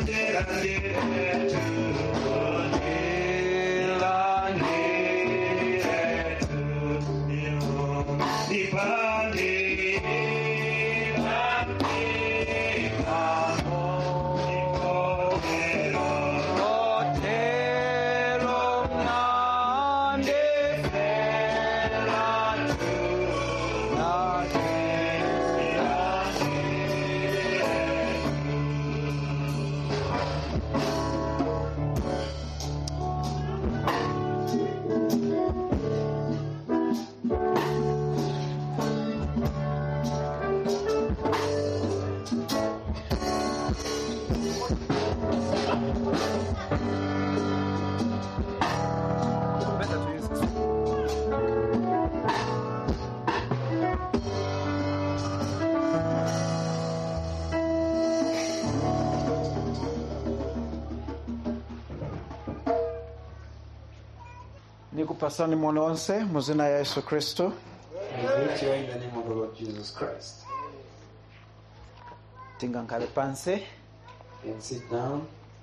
nikupasani mono onse mu zina ya yesu kristo I greet you in the name of the Lord Jesus Christ. tingankhale pansi And sit down.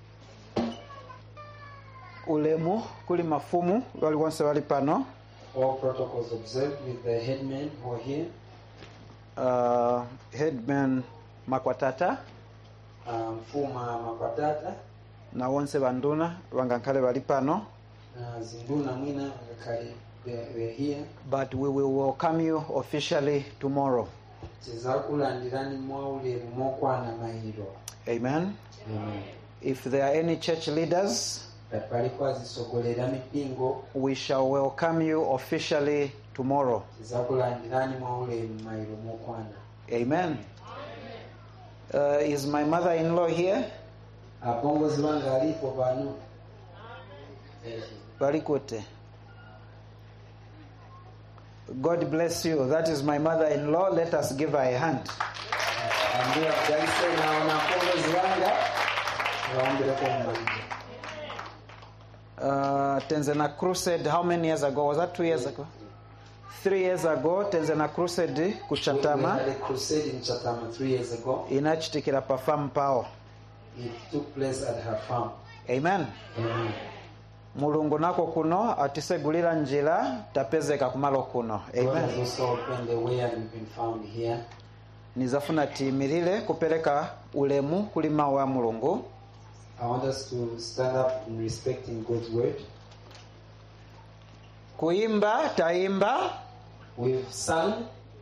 ulemu kuli mafumu waliwonse wali pano All protocols observed with the headmen who are here. uh, headman makwatata Um, Fuma Makwatata, na wonse banduna bangankhale bali pano uh, Zinduna Mwina, Ngakali, they were here. but we will welcome you officially tomorrow tizakulandirani mwaulemu mokwana mayiro amen if there are any church leaders kati paliko azisogolera mipingo we shall welcome you officially tomorrow tizakulandirani mwaulemu mayiro mokwana amen uh, is my mother-in-law here apongozi bange alipo bano bali kuti god bless you that is my mother-in-law let us give her a hand ambira jalise naona apongozi bange bawombireko mumalizo uh, tenzena crusade how many years ago was that two years ago three years ago tenzena crusade ku We chatama had a crusade in Chatama three years ago. inachitikira pa farm pawo It took place at her farm. amen Amen. mulungu nako kuno atisegulira njira tapezeka kumalo kuno God has amen also opened the way and we've been found here. nizafuna tiyimirire kupereka ulemu kuli mawu ya mulungu I want us to stand up in respecting God's word. kuyimba tayimba We've sung,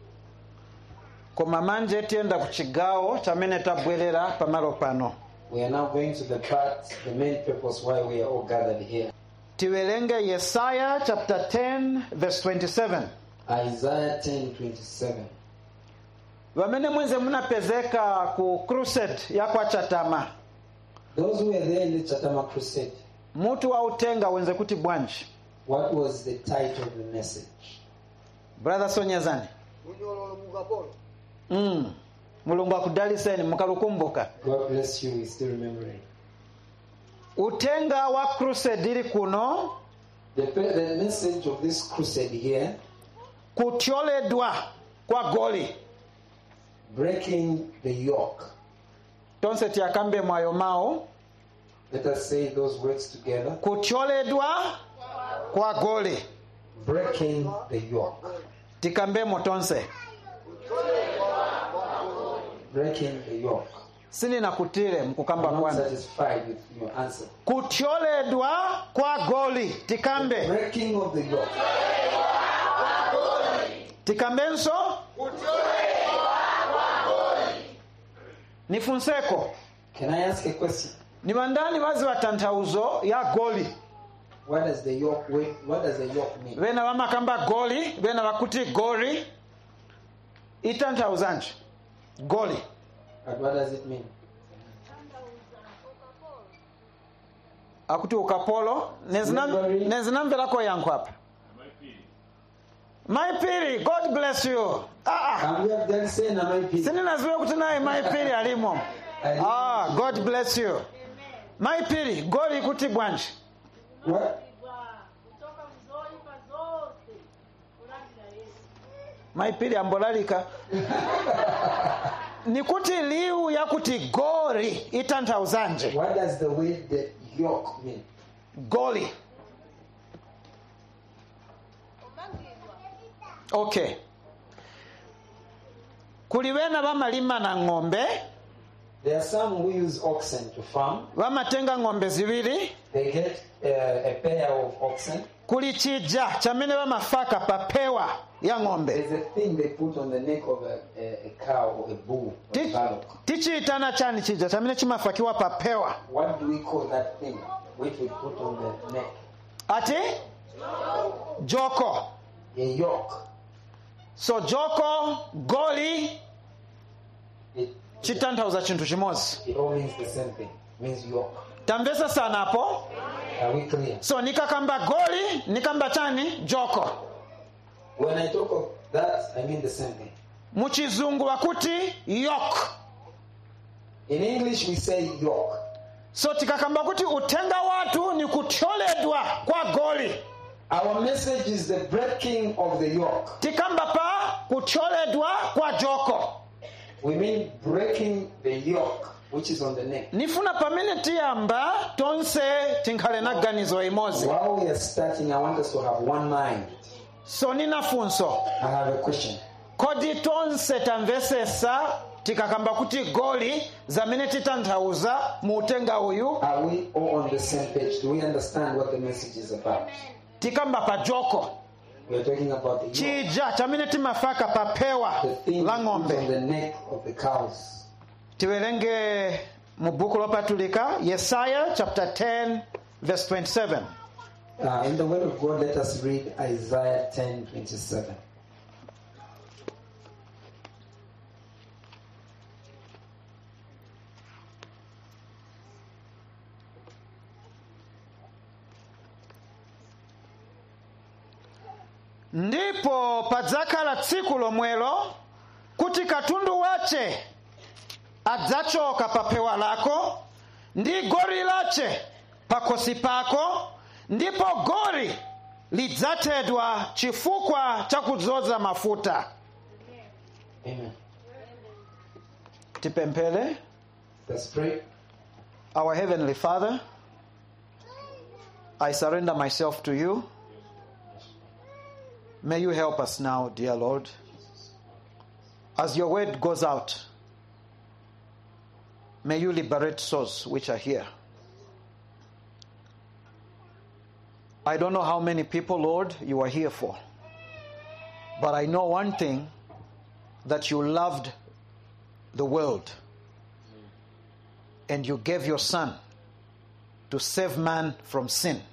koma manje tiyenda ku chigawo chamene tabwerera pamalo pano we are now going to the part, the main purpose why we are all gathered here. tiwerenge yesaya chapter 10 verse 27 Isaiah 10 27. vamene mwenze munapezeka ku crusade ya kwa chatama Those who were there in the Chatama crusade, mutu wa utenga wenze kuti bwanji what was the title of the message? brother sonyezani mm. mulungu akudaliseni mukalukumbuka God bless you, we still remembering. utenga wa crusade ili kuno The, the message of this crusade here kutyoledwa kwa goli breaking the yoke. tonse tiyakambe mwayo mawu Let us say those words together. kutyoledwa kwa goli Breaking the yoke. tikambemo tonse Breaking the yoke. sininakutire mkukamba I'm not kwanu satisfied with your answer. kutyoledwa kwa goli tikambe Breaking of the yoke. tikambenso nifunseko Can I ask a question? ni bandani bazi wa tanthauzo ya goli What does the yoke wait, what does the yoke mean? bena bamakamba goli bena bakuti gori itanthauzanji goli But what does it mean? akuti ukapolo Nezinam- nezinamverako yankho apa maipiri god bless you ah, ah. Can we have that say na my people? sininaziwe kuti naye maipiri alimo ah, god bless you maipiri goli kuti bwanji What? kutoka mzoifa zote kulandira yesu maipiri ambolalika nikuti liwu yakuti goli itanthauzanje What does the word the yoke mean? goli okay kuli bena bamalima na ng'ombe There are some who use oxen to farm. bamatenga ng'ombe zibiri They get uh, a pair of oxen. kuli chija chamene bamafaka papewa ya ng'ombe There's a thing they put on the neck of a, a, a cow or a bull or a Ti- bullock. tichiyitana chani chija chamene chimafakiwa papewa What do we call that thing which we put on the neck? ati joko A yoke. so joko goli It, chitanthauza chinthu chimodzi it all means the same thing. means yoke. tamvesa sanapo Are we clear? so nikakamba goli nikamba chani joko When I talk of that, I mean the same thing. muchizungu wakuti yok In English, we say yoke. so tikakamba kuti utenga watu ni kuthyoledwa kwa goli Our message is the breaking of the yoke. tikamba pa kuthyoledwa kwa joko We mean breaking the yoke which is on the neck. nifuna pamene tiyamba tonse tinkhale na ganizo imodzi While we are starting, I want us to have one mind. so nina funso I have a question. kodi tonse tamvesesa tikakamba kuti goli zamene titanthauza mu utenga uyu Are we all on the same page? Do we understand what the message is about? tikamba pa joko We are talking about the yoke, chija chamene timafaka pa pewa the thing la put on ng'ombe the neck of the cows. tiwerenge mu buku lopatulika yesaya chapter 10 verse 27 Uh, in the Word of God, let us read Isaiah 10 27. ndipo padzakhala tsiku lomwelo kuti katundu wace adzachoka pa pewa lako ndi gori lace pakhosi pako ndipo gori lidzathedwa chifukwa cha kudzoza mafuta Amen. tipemphere Let's pray. our heavenly father i surrender myself to you may you help us now dear lord as your word goes out may you liberate souls which are here i don't know how many people lord you are here for but i know one thing that you loved the world and you gave your son to save man from sin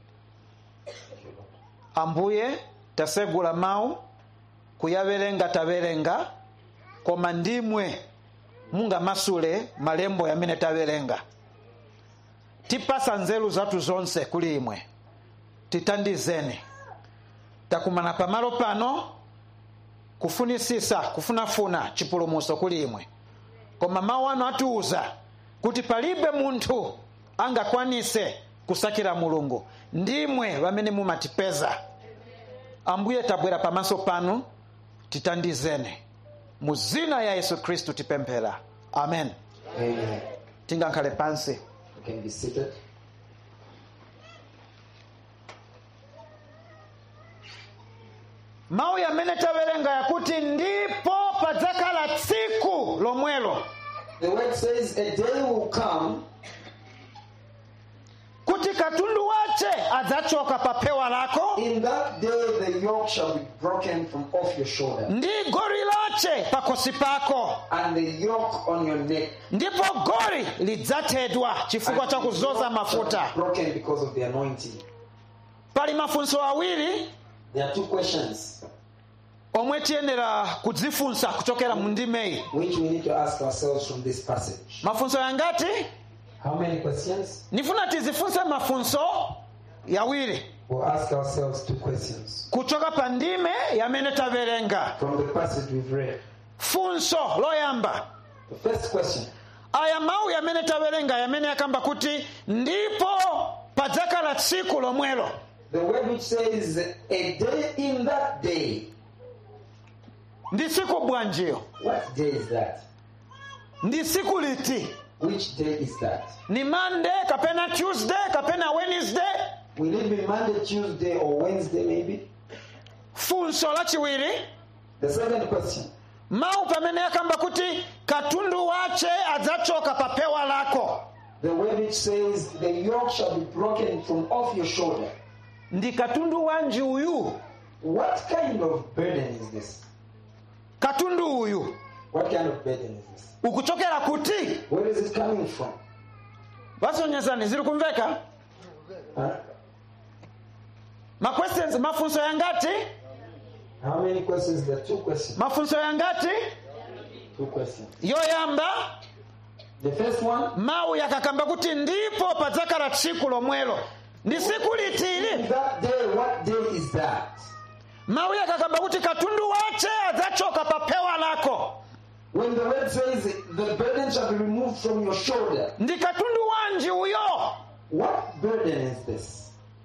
ambuye tasegula mawu kuyaverenga taverenga koma ndimwe mungamasule malembo yamene taverenga tipasa nzeru zathu zonse kuli imwe titandizeni takumana pamalo pano kufunisisa kufunafuna chipulumuso kuli imwe koma mawu ano atiuza kuti palibe munthu angakwanise kusakira mulungu ndimwe vamene mumatipeza ambuye tabwera pamaso panu titandizeni mu zina ya yesu khristu tipemphera amen Amen. tingankhale pansi You can be seated. mawu yamene tawerenga yakuti ndipo padzakhala tsiku lomwelo The word says, A day will come kuti katundu wace adzachoka pa pewa lako In that day, the yoke shall be broken from off your shoulder, ndi gori lace pakhosi pako and the yoke on your neck. ndipo gori lidzathedwa chifukwa and cha the kuzoza yoke shall mafuta be broken because of the anointing. pali mafunso awiri There are two questions omwe tiyenera kudzifunsa kuchokera mu ndimeyi which we need to ask ourselves from this passage. mafunso yangati How many questions? nifuna tizifunse mafunso yawiri We'll ask ourselves two questions kuchoka pa ndime yamene tawerenga from the passage we've read. funso loyamba The first question aya mawu yamene tawerenga yamene yakamba kuti ndipo padzakhala tsiku lomwelo the word which says, A day in that day. ndi tsiku bwanjiyo What day is that? ndi siku liti Which day is that? ni monday kapena tuesday kapena wednesday Will it be Monday, Tuesday, or Wednesday, maybe? funso lachiwiri The second question. mawu pamene yakamba kuti katundu wace adzachoka pa pewa lako The word which says, The yoke shall be broken from off your shoulder. ndi katundu wanji uyu What kind of burden is this? katundu uyu What kind of burden is this? ukuchokera kuti Where is it coming from? vasonyezani ziri kumveka Huh? ma questions mafunso yangati How many questions? There are two questions. mafunso yangati Two questions. yoyamba The first one, mawu yakakamba kuti ndipo padzakhala tsiku lomwelo ndi siku litili that day, what day is that? mawu yakakamba kuti katundu wace adzachoka pa pewa lako When the word says, The burden shall be removed from your shoulder. ndi katundu wanji uyo What burden is this?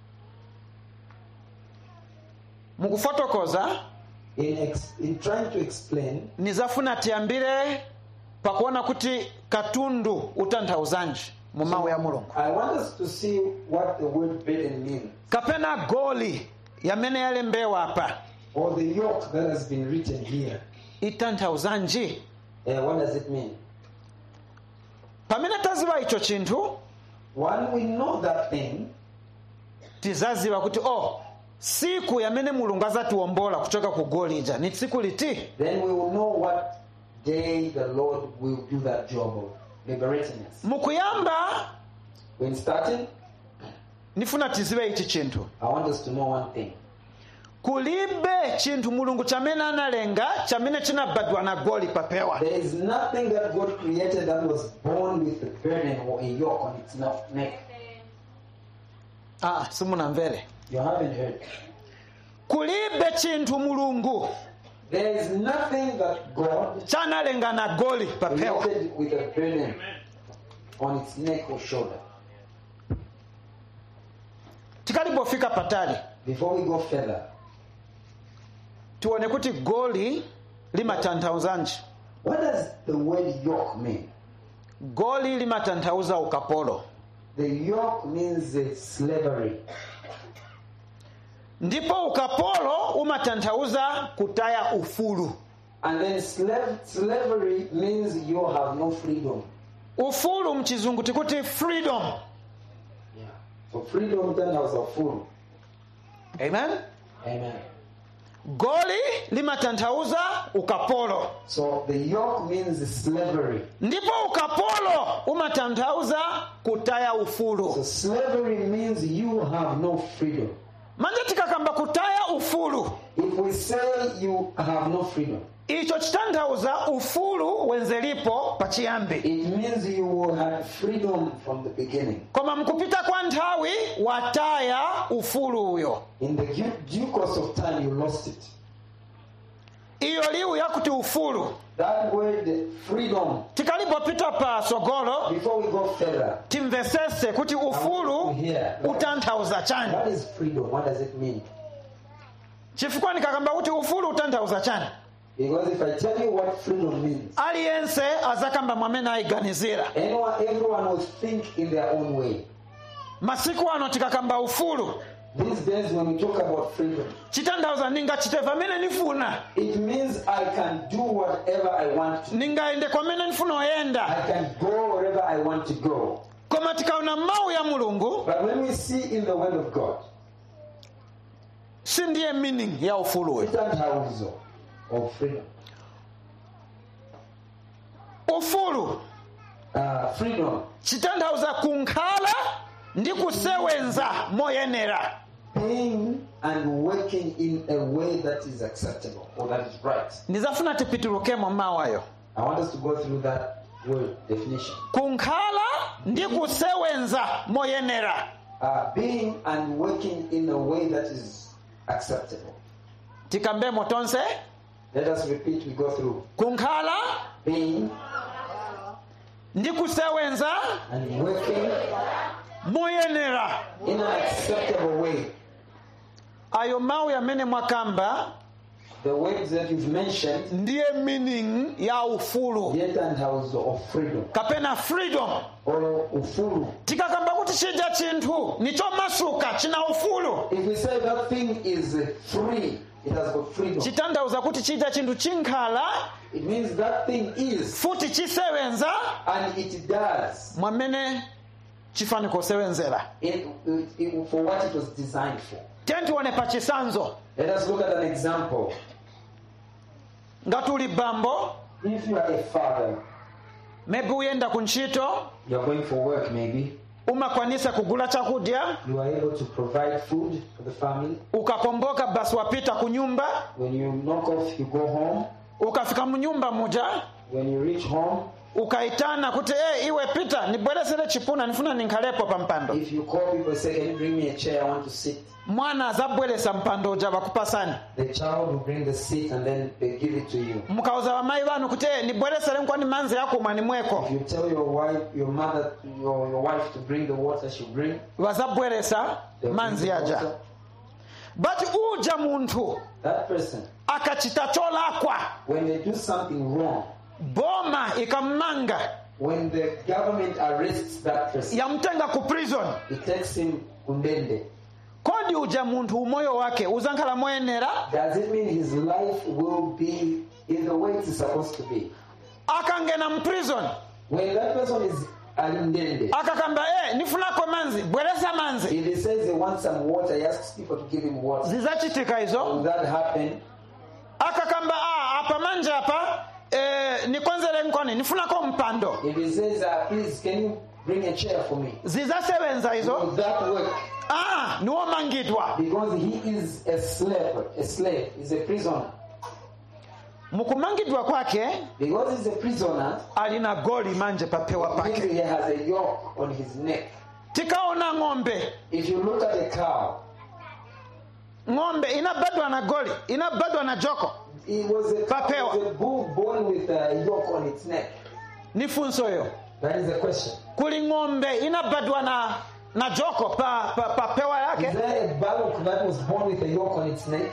mukufotokoza In, ex- in trying to explain, nizafuna tiyambire pakuona kuti katundu utanthauzanji mu mawu ya mulungu I want us to see what the word burden means, kapena goli yamene yalembewa apa or the yoke that has been written here. itanthauzanji Uh, what does it mean? pamene taziwa icho chinthu When we know that thing, tizaziwa kuti oh siku yamene mulungu azatiwombola kuchoka ku goli ija ni tsiku liti then we will know what day the Lord will do that job of liberating us. mukuyamba When starting, nifuna tiziwe ichi chinthu I want us to know one thing. kulibe chinthu mulungu chamene analenga chamene chinabadwa na goli papewa There is nothing that God created that was born with a burden or a yoke on its neck. ah, simunamvere You haven't heard. kulibe chinthu mulungu There is nothing that God chanalenga na goli papewa created with a burden on its neck or shoulder. tikalipofika patali Before we go further, tione kuti goli limatanthauzanji what does the word yoke mean? goli limatanthauza ukapolo The yoke means uh, slavery. ndipo ukapolo umatanthauza kutaya ufulu And then slave, slavery means you have no freedom. ufulu mchizungu tikuti freedom Yeah. So freedom then has a full. amen Amen. goli limatanthauza ukapolo So the yoke means slavery. ndipo ukapolo umatanthauza kutaya So ufulu slavery means you have no freedom. manje tikakamba kutaya ufulu If we say you have no freedom, icho chitanthauza ufulu wenzelipo pachiyambi it means you had freedom from the beginning. koma mkupita kwa nthawi wataya ufulu uyo In the due, due course of time, you lost it. iyo liwu yakuti ufulu That word freedom, tikalipopita pa sogolo before we go further, timvesese kuti ufulu utanthauza chani what is freedom? What does it mean? chifukwa ndikakamba kuti ufulu utanthauza chani Because if I tell you what freedom means, aliyense azakamba mwamene ayiganizira anyone, everyone will think in their own way. masiku ano tikakamba ufulu These days, when we talk about freedom, chitanthauza ndingachite pamene ndifuna it means I can do whatever I want to. ndingayende kwamene ndifuna oyenda I can go wherever I want to go. koma tikaona mawu ya mulungu But when we see in the Word of God, si ndiye meaning ya ufulu uyu different of freedom. ufulu Uh, freedom, chitanthauza kunkhala ndi kusewenza moyenera being and working in a way that is acceptable or that is right. ndizafuna tipitulukemo mawu ayo I want us to go through that word definition. kunkhala ndi kusewenza moyenera Uh, being and working in a way that is acceptable. tikambemo tonse Let us repeat, we go through. kunkhala Being ndi kusewenza and working moyenera in an acceptable way. ayo mawu yamene mwakamba The words that you've mentioned, ndiye meaning ya ufulu yet and house of freedom. kapena freedom Or ufulu. tikakamba kuti chija chinthu nichomasuka china ufulu If we say that thing is free, it has got freedom. chitanthauza kuti chija chinthu chinkhala It means that thing is, futi chisewenza and it does mwamene chifani kusewenzera it, it, it- for what it was designed for. tentione pa chisanzo Let us look at an example. ngati uli bambo If you are a father, maybe uyenda ku ntchito you're going for work maybe, umakwanisa kugula chakudya you are able to provide food for the family. ukakomboka basi wapita ku nyumba When you knock off, you go home. ukafika mu nyumba muja When you reach home, ukaitana kuti hey, iwe pita nibweresere chipuna nifuna ninkhalepo pa mpando if you call people say, Can you bring me a chair? I want to sit. mwana azabweresa mpando uja bakupasani The child will bring the seat and then they give it to you. mukauza bamayi banu kuti hey, nibweresere nkwani manzi yakumwa nimweko If you tell your wife, your mother, your, your wife to bring the water, she'll bring. bazabweresa They'll bring manzi the aja water. but uja munthu That person, akachita cholakwa when they do something wrong, boma ikammanga when the government arrests that person, yamtenga ku prison it takes him kundende. kodi uja munthu umoyo wake uzankhala moyenera Does it mean his life will be in the way it's supposed to be? akangena mu prison When that person is alindende, akakamba eh, nifunako manzi bweresa manzi if he says he wants some water, he asks people to give him water. zizachitika izo Will that happen? akakamba ah, apa manje apa eh, nikonzere nkoni nifunako mpando If he says, uh, please, can you bring a chair for me? zizasebenza Will izo that work? ah, niwomangidwa Because he is a slave, a slave, he's a prisoner. mukumangidwa kwake Because he's a prisoner, alina goli manje papewa means pake he has a yoke on his neck. tikaona ng'ombe If you look at a cow, ng'ombe inabadwa na goli inabadwa na joko it was a, Papewa. it was a bull born with a yoke on its neck. ni funso yo That is the question. kuli ng'ombe inabadwa na na joko pa, pa, pa pewa Is yake there a bullock that was born with a yoke on its neck?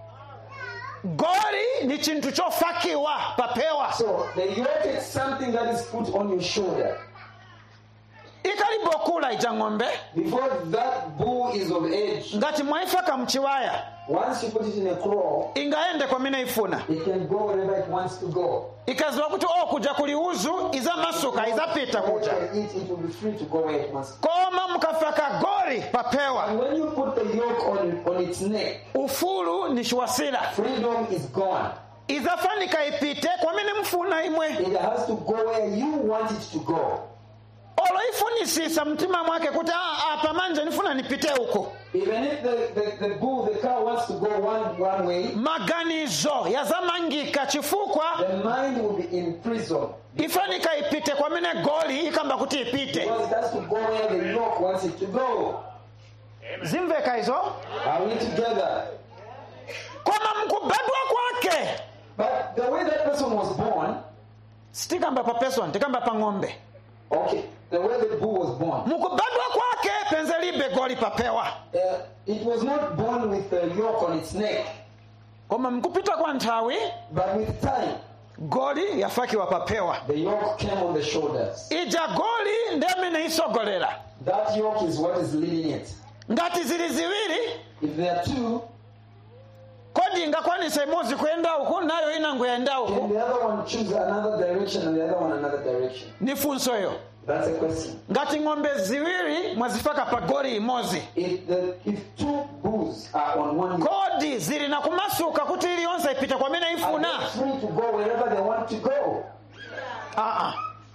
goli ni chintu chofakiwa papewa So the yoke is something that is put on your shoulder. ikalibokula ija ng'ombe Before that bull is of age, ngati mwaifaka mchiwaya once you put it in a claw, ingaende kwamene ifuna it can go wherever it wants to go. ikaziwa kuti o kuja kuliuzu izamasuka izapita It kuja can eat, it will be free to go where it wants to. koma mukafaka goli papewa And when you put the yoke on, on its neck, ufulu ni shiwasila freedom is gone. izafanika ipite kwamene mfuna imwe It has to go where you want it to go. olo ifunisisa mtima mwake kuti "Ah, apa manje nifuna nipite uko Even if the, the, the bull, the cow wants to go one, one way, maganizo yazamangika chifukwa the mind will be in prison. ifanika ipite kwamene goli ikamba kuti ipite Because it has to go where the yoke wants it to go. zimveka izo Are we together? koma mkubadwa kwake But the way that person was born, sitikamba pa person tikamba pa ng'ombe okay, the way the bull was born, mukubadwa kwake penze libe goli papewa uh, it was not born with a yoke on its neck, koma mkupita kwa nthawi but with time, goli yafakiwa papewa the yoke came on the shoulders. ija goli ndi amene isogolera That yoke is what is leading it. ngati zili ziwiri If there are two, kodi ingakwanisa imodzi kuyenda uku nayo inango yayenda can uku the other one choose another direction and the other one another direction? ni funsoyo That's a question. ngati ng'ombe ziwiri mwazifaka pa goli imodzi If the if two bulls are on one yoke, kodi zili na kumasuka kuti iliyonse ipite kwamene are ifuna they free to go wherever they want to go? Aa.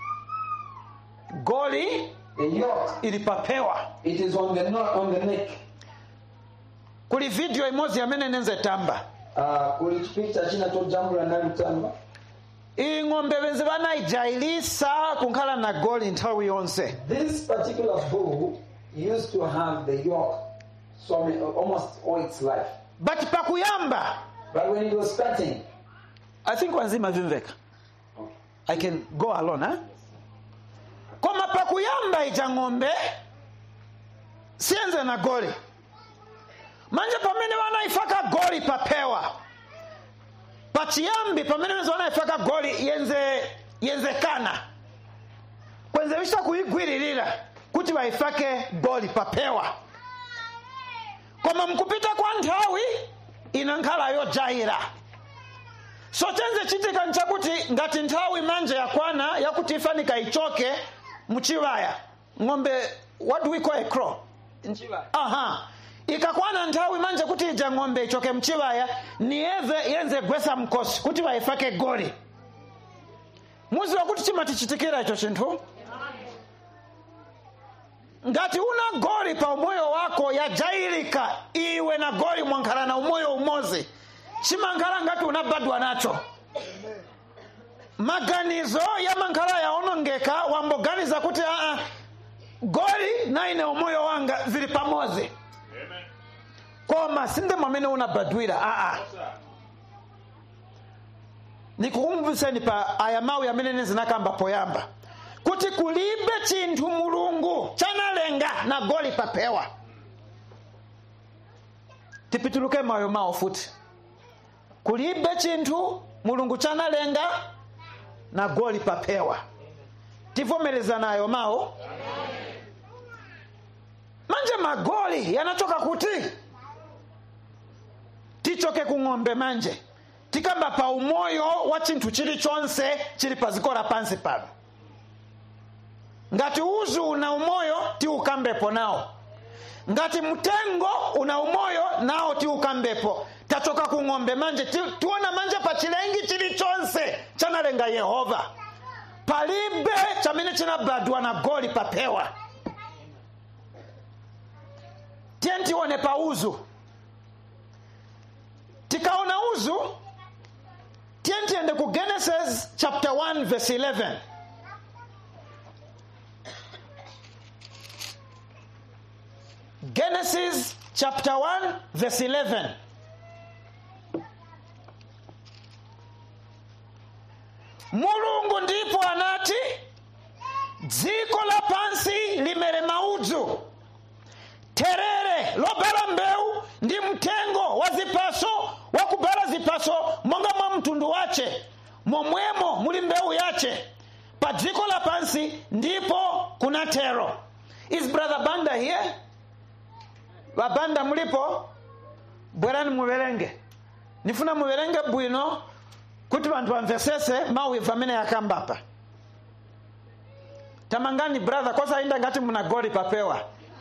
goli The yoke, ilipapewa it is on the no- on the neck. kuli video imodzi yamene nenze tamba Uh, kuli chipita china tojambula nalutamba iyi ng'ombe benzi banayijayilisa kunkhala na goli nthawi yonse this particular bull used to have the yoke so many, almost all its life but pakuyamba but when it was starting i think wanzima vimveka i can go alone eh? koma pakuyamba ija ng'ombe siyenze na goli manje pamene wanaifaka goli papewa pachiyambi pamene wezona ifaka goli yenze yenzekana kwenze vista kuigwiririra kuti vaifake goli papewa koma mkupita kwa nthawi ina nkhala yojaira so chenze chitika nchakuti ngati nthawi manje yakwana yakuti ifanika ichoke muchivaya ng'ombe what do we call a crow aha ikakwana nthawi manje kuti ija ng'ombe ichoke mchivaya niyeze yenze gwesa mkosi kuti vaifake goli muziwa kuti chimatichitikira icho chinthu ngati una goli pa umoyo wako yajairika iwe na goli mwankhala na umoyo umozi chimankhala ngati unabadwa nacho maganizo ya mankhala yaonongeka wamboganiza kuti aa goli na ine umoyo wanga zili pamozi koma sinde mwamene unabadwira aa nikukumviseni pa aya mawu yamene nezinakamba poyamba kuti kulibe chinthu mulungu chanalenga na goli papewa tipituluke mayo mawo futi kulibe chinthu mulungu chanalenga na goli papewa tivomerezana ayo mawo manje magoli yanachoka kuti tichoke ku ng'ombe manje tikamba pa umoyo wa chinthu chilichonse chili pa ziko la pansi pano ngati uzu una umoyo tiukambepo nawo ngati mtengo una umoyo nawo tiukambepo tachoka ku ng'ombe manje ti, tiona manje pa chilengi chilichonse chanalenga yehova palibe chamene chinabadwa na goli papewa tiye tione pa uzu tikaona uzu tiye tiende ku genesis chapter 1 verse 11 genesis chapter 1 verse 11 mulungu ndipo anati dziko la pansi limere maudzu terere lobala mbewu ndi mtengo wa zipaso wa kubala zipaso monga mwa mtundu wace momwemo muli mbewu yace pa dziko la pansi ndipo kuna tero is brother banda here vabanda mulipo bwerani muverenge nifuna muverenge bwino kuti vanthu vamvesese mawu ibva amene yakambapa tamangani brother kosainda ngati muna goli papewa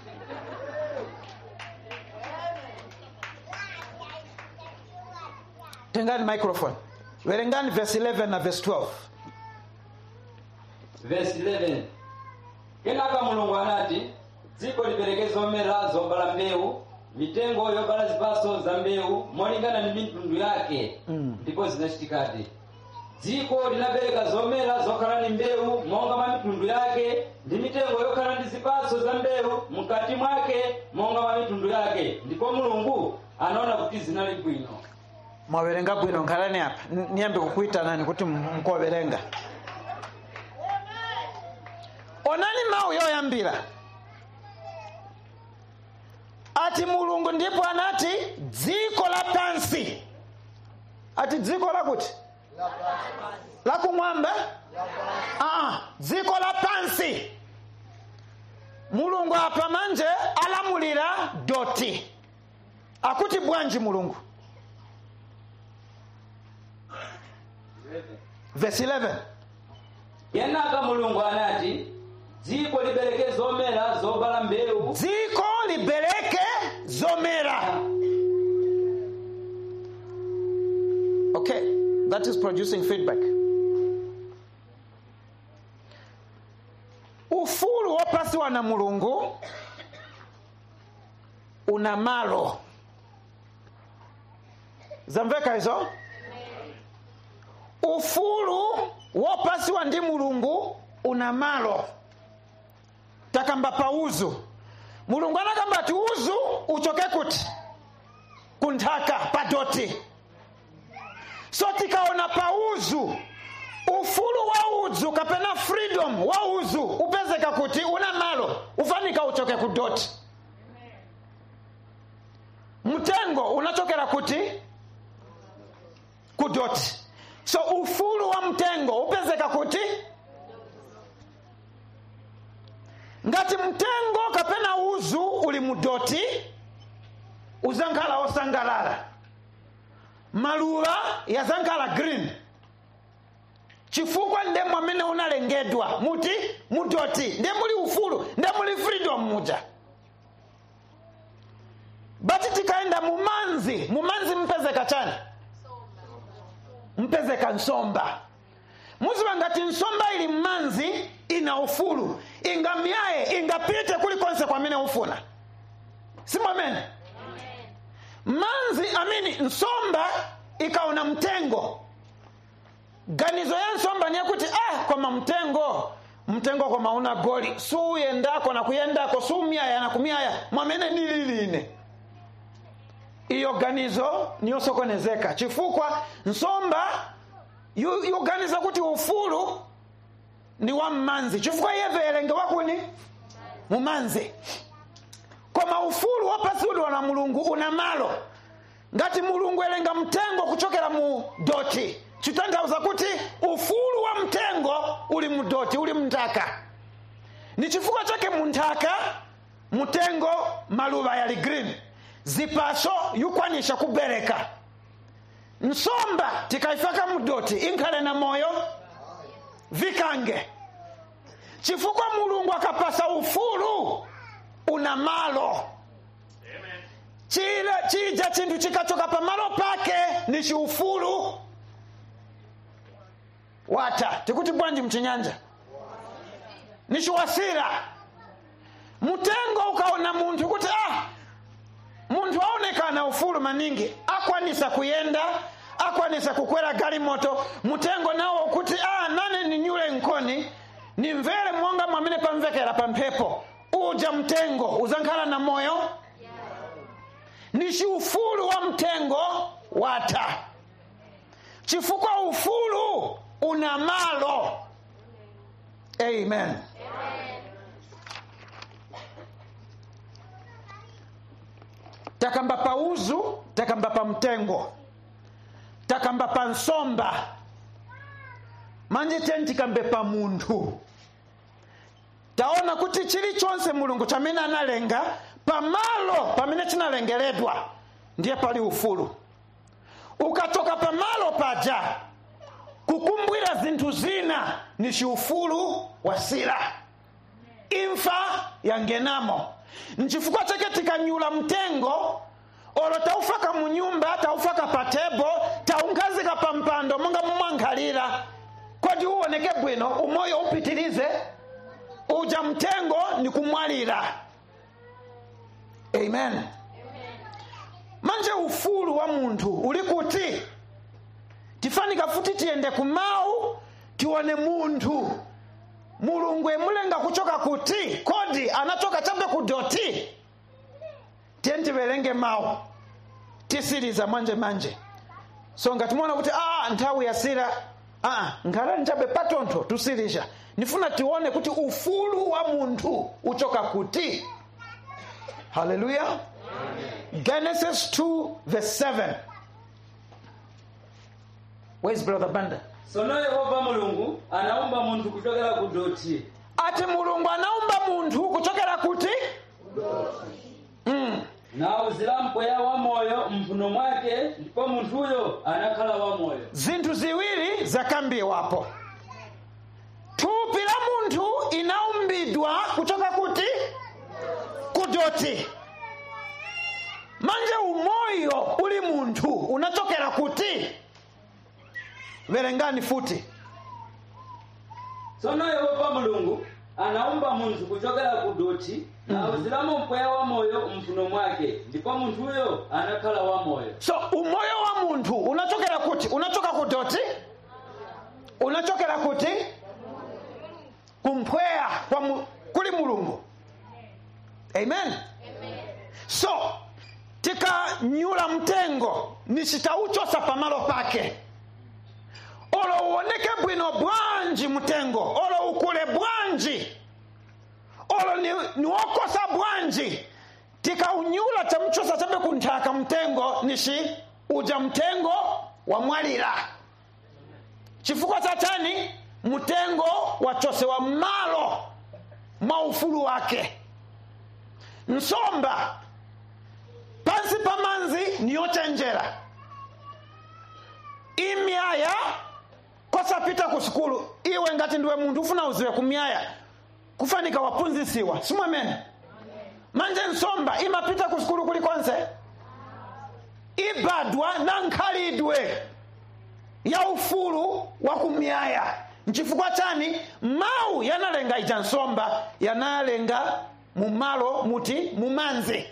tengani microphone verengani verse 11 na verse 12 verse 11 kenaka mulungu anati dziko lipereke zomera zobala mbewu mitengo yobala zipaso za mbewu molingana ndi mitundu yake Mm. ndipo zinachitikadi dziko linabereka zomera zokhala ndi mbewu monga mwa mitundu yake ndi mitengo yokhala ndi zipaso za mbewu mkati mwake monga mwa mitundu yake ndipo mulungu anaona kuti zinali bwino mwaverenga bwino nkhalani apa N- niyambe kukuitanani kuti m- mkoverenga onani mawu yoyambira ati mulungu ndipo anati dziko la pansi ati dziko lakuti lakumwamba Aa, dziko la pansi mulungu apa manje alamulira doti akuti bwanji mulungu verse 11 kenaka mulungu anati dziko libereke zomera zobala mbewu dziko libereke zomera okay that is producing feedback ufulu wopasiwa na mulungu una malo zamveka izo ufulu wopasiwa ndi mulungu una malo takamba pa uzu mulungu anakamba ati uzu uchoke kuti kunthaka pa doti so tikaona pa uzu ufulu wa udzu kapena freedom wa uzu upezeka kuti una malo ufanika uchoke ku doti mtengo unachokera kuti kudoti so ufulu wa mtengo upezeka kuti ngati mtengo kapena uzu uli mudoti uzankhala osangalala maluwa yazankhala green chifukwa nde mwamene unalengedwa muti mudoti nde muli ufulu nde muli freedom muja bati tikaenda mumanzi mumanzi mpezeka chani mpezeka nsomba muziwa ngati nsomba ili mmanzi ina ufulu ingamyaye ingapite kulikonse kwamene ufuna simwamene manzi amini nsomba ikaona mtengo ganizo ya nsomba ni yakuti ah koma mtengo mtengo koma una goli suyendako na kuyendako sumyaya na kumyaya mwamene nililine iyo ganizo niyosokonezeka chifukwa nsomba yu- yuganiza kuti ufulu ni wa mmanzi chifukwa iye verenge wakuni mumanzi koma ufulu wapasi uli wana mulungu una malo ngati mulungu elenga mtengo kuchokera mu doti chitanthauza kuti ufulu wa mtengo uli mu doti uli mnthaka ni chifukwa chake munthaka mtengo maluva yali green zipaso yukwanisha kubereka nsomba tikaifaka mudoti inkhale na moyo vikange chifukwa mulungu akapasa ufulu una malo chile chija chinthu chikachoka pamalo pake ni chiufulu wata tikuti bwanji mchinyanja ni chiwasira mtengo ukaona munthu kuti ah munthu aonekana ufulu maningi akwanisa kuyenda akwanisa kukwera galimoto mutengo nawo kuti ah nane ninyule nkoni nimvere monga mwamene pamvekera pa mphepo uja mtengo uzankhala na moyo ni chiufulu wa mtengo wata chifukwa ufulu una malo amen takamba pa uzu takamba pa mtengo takamba pa nsomba manje teni tikambe pa munthu taona kuti chilichonse mulungu chamene analenga pamalo pamene chinalengeredwa ndiye pali ufulu ukatoka pamalo paja kukumbwira zinthu zina ni chiufulu wasira imfa yangenamo nchifukwa chake tikanyula mtengo olo taufaka munyumba taufaka pa tebo taungazika pa mpando monga mumwankhalira kodi uwoneke bwino umoyo upitilize uja mtengo ni kumwalira amen manje ufulu wa munthu uli kuti tifanika futi tiyende kumau tione munthu mulungu emulenga kuchoka kuti kodi anachoka chabe kudoti tiye tiverenge mawu tisiriza manje manje so ngati muona kuti ah nthawi yasira ah nkhalani chabe patontho tusirisha nifuna tione kuti ufulu wa munthu uchoka kuti haleluya genesis 2 verse 7 where's brother banda sono yehova mulungu anaumba munthu kuchokera ku doti ati mulungu anaumba munthu kuchokera kuti mm. nawuzira mpweya wa moyo mphuno mwake ndipo munthuyo anakhala wa moyo zinthu ziwiri zakambiwapo thupi la munthu inaumbidwa kuchoka kuti kudoti manje umoyo uli munthu unachokera kuti verengani futi tsono yehova mulungu anaumba munthu kuchokera ku doti nawuziramo mpweya wa moyo mphuno mwake ndipo munthuyo anakhala wa moyo so umoyo wa munthu unachokera kuti unachoka kudoti unachokera kuti kumphweya kwa mu, kuli mulungu amen so tikanyula mtengo nisitauchosa pamalo pake olo uoneke bwino bwanji mtengo olo ukule bwanji olo ni, niwokosa bwanji tikaunyula chamchosa chabe kunthaka mtengo nishi uja mtengo wamwalira chifukwa cha chani mtengo wachosewa mmalo mwa ufulu wake nsomba pansi pa manzi niyochenjera imyaya kosapita ku sukulu iwe ngati ndiwe munthu ufuna uziwe kumyaya kufanika waphunzisiwa simwamene manje nsomba imapita ku sukulu kulikonse ibadwa na nkhalidwe ya ufulu wa kumyaya nchifukwa chani mawu yanalenga ija nsomba yanalenga mumalo muti mumanzi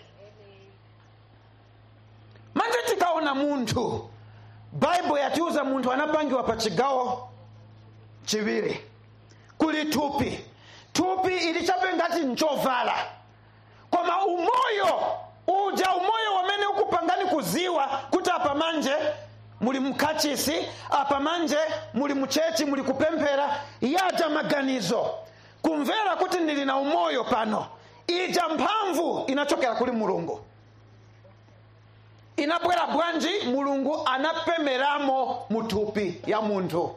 manje tikaona munthu baibo yatiuza munthu anapangiwa pa chigawo chiwiri kuli thupi thupi ili chabe ngati nchovala koma umoyo uja umoyo wamene ukupangani kuziwa kuti apa manje muli mkachisi apa manje muli muchechi muli kupemphera yaja maganizo kumvera kuti ndili na umoyo pano ija mphamvu inachokera kuli mulungu inabwera bwanji mulungu anapemeramo muthupi ya munthu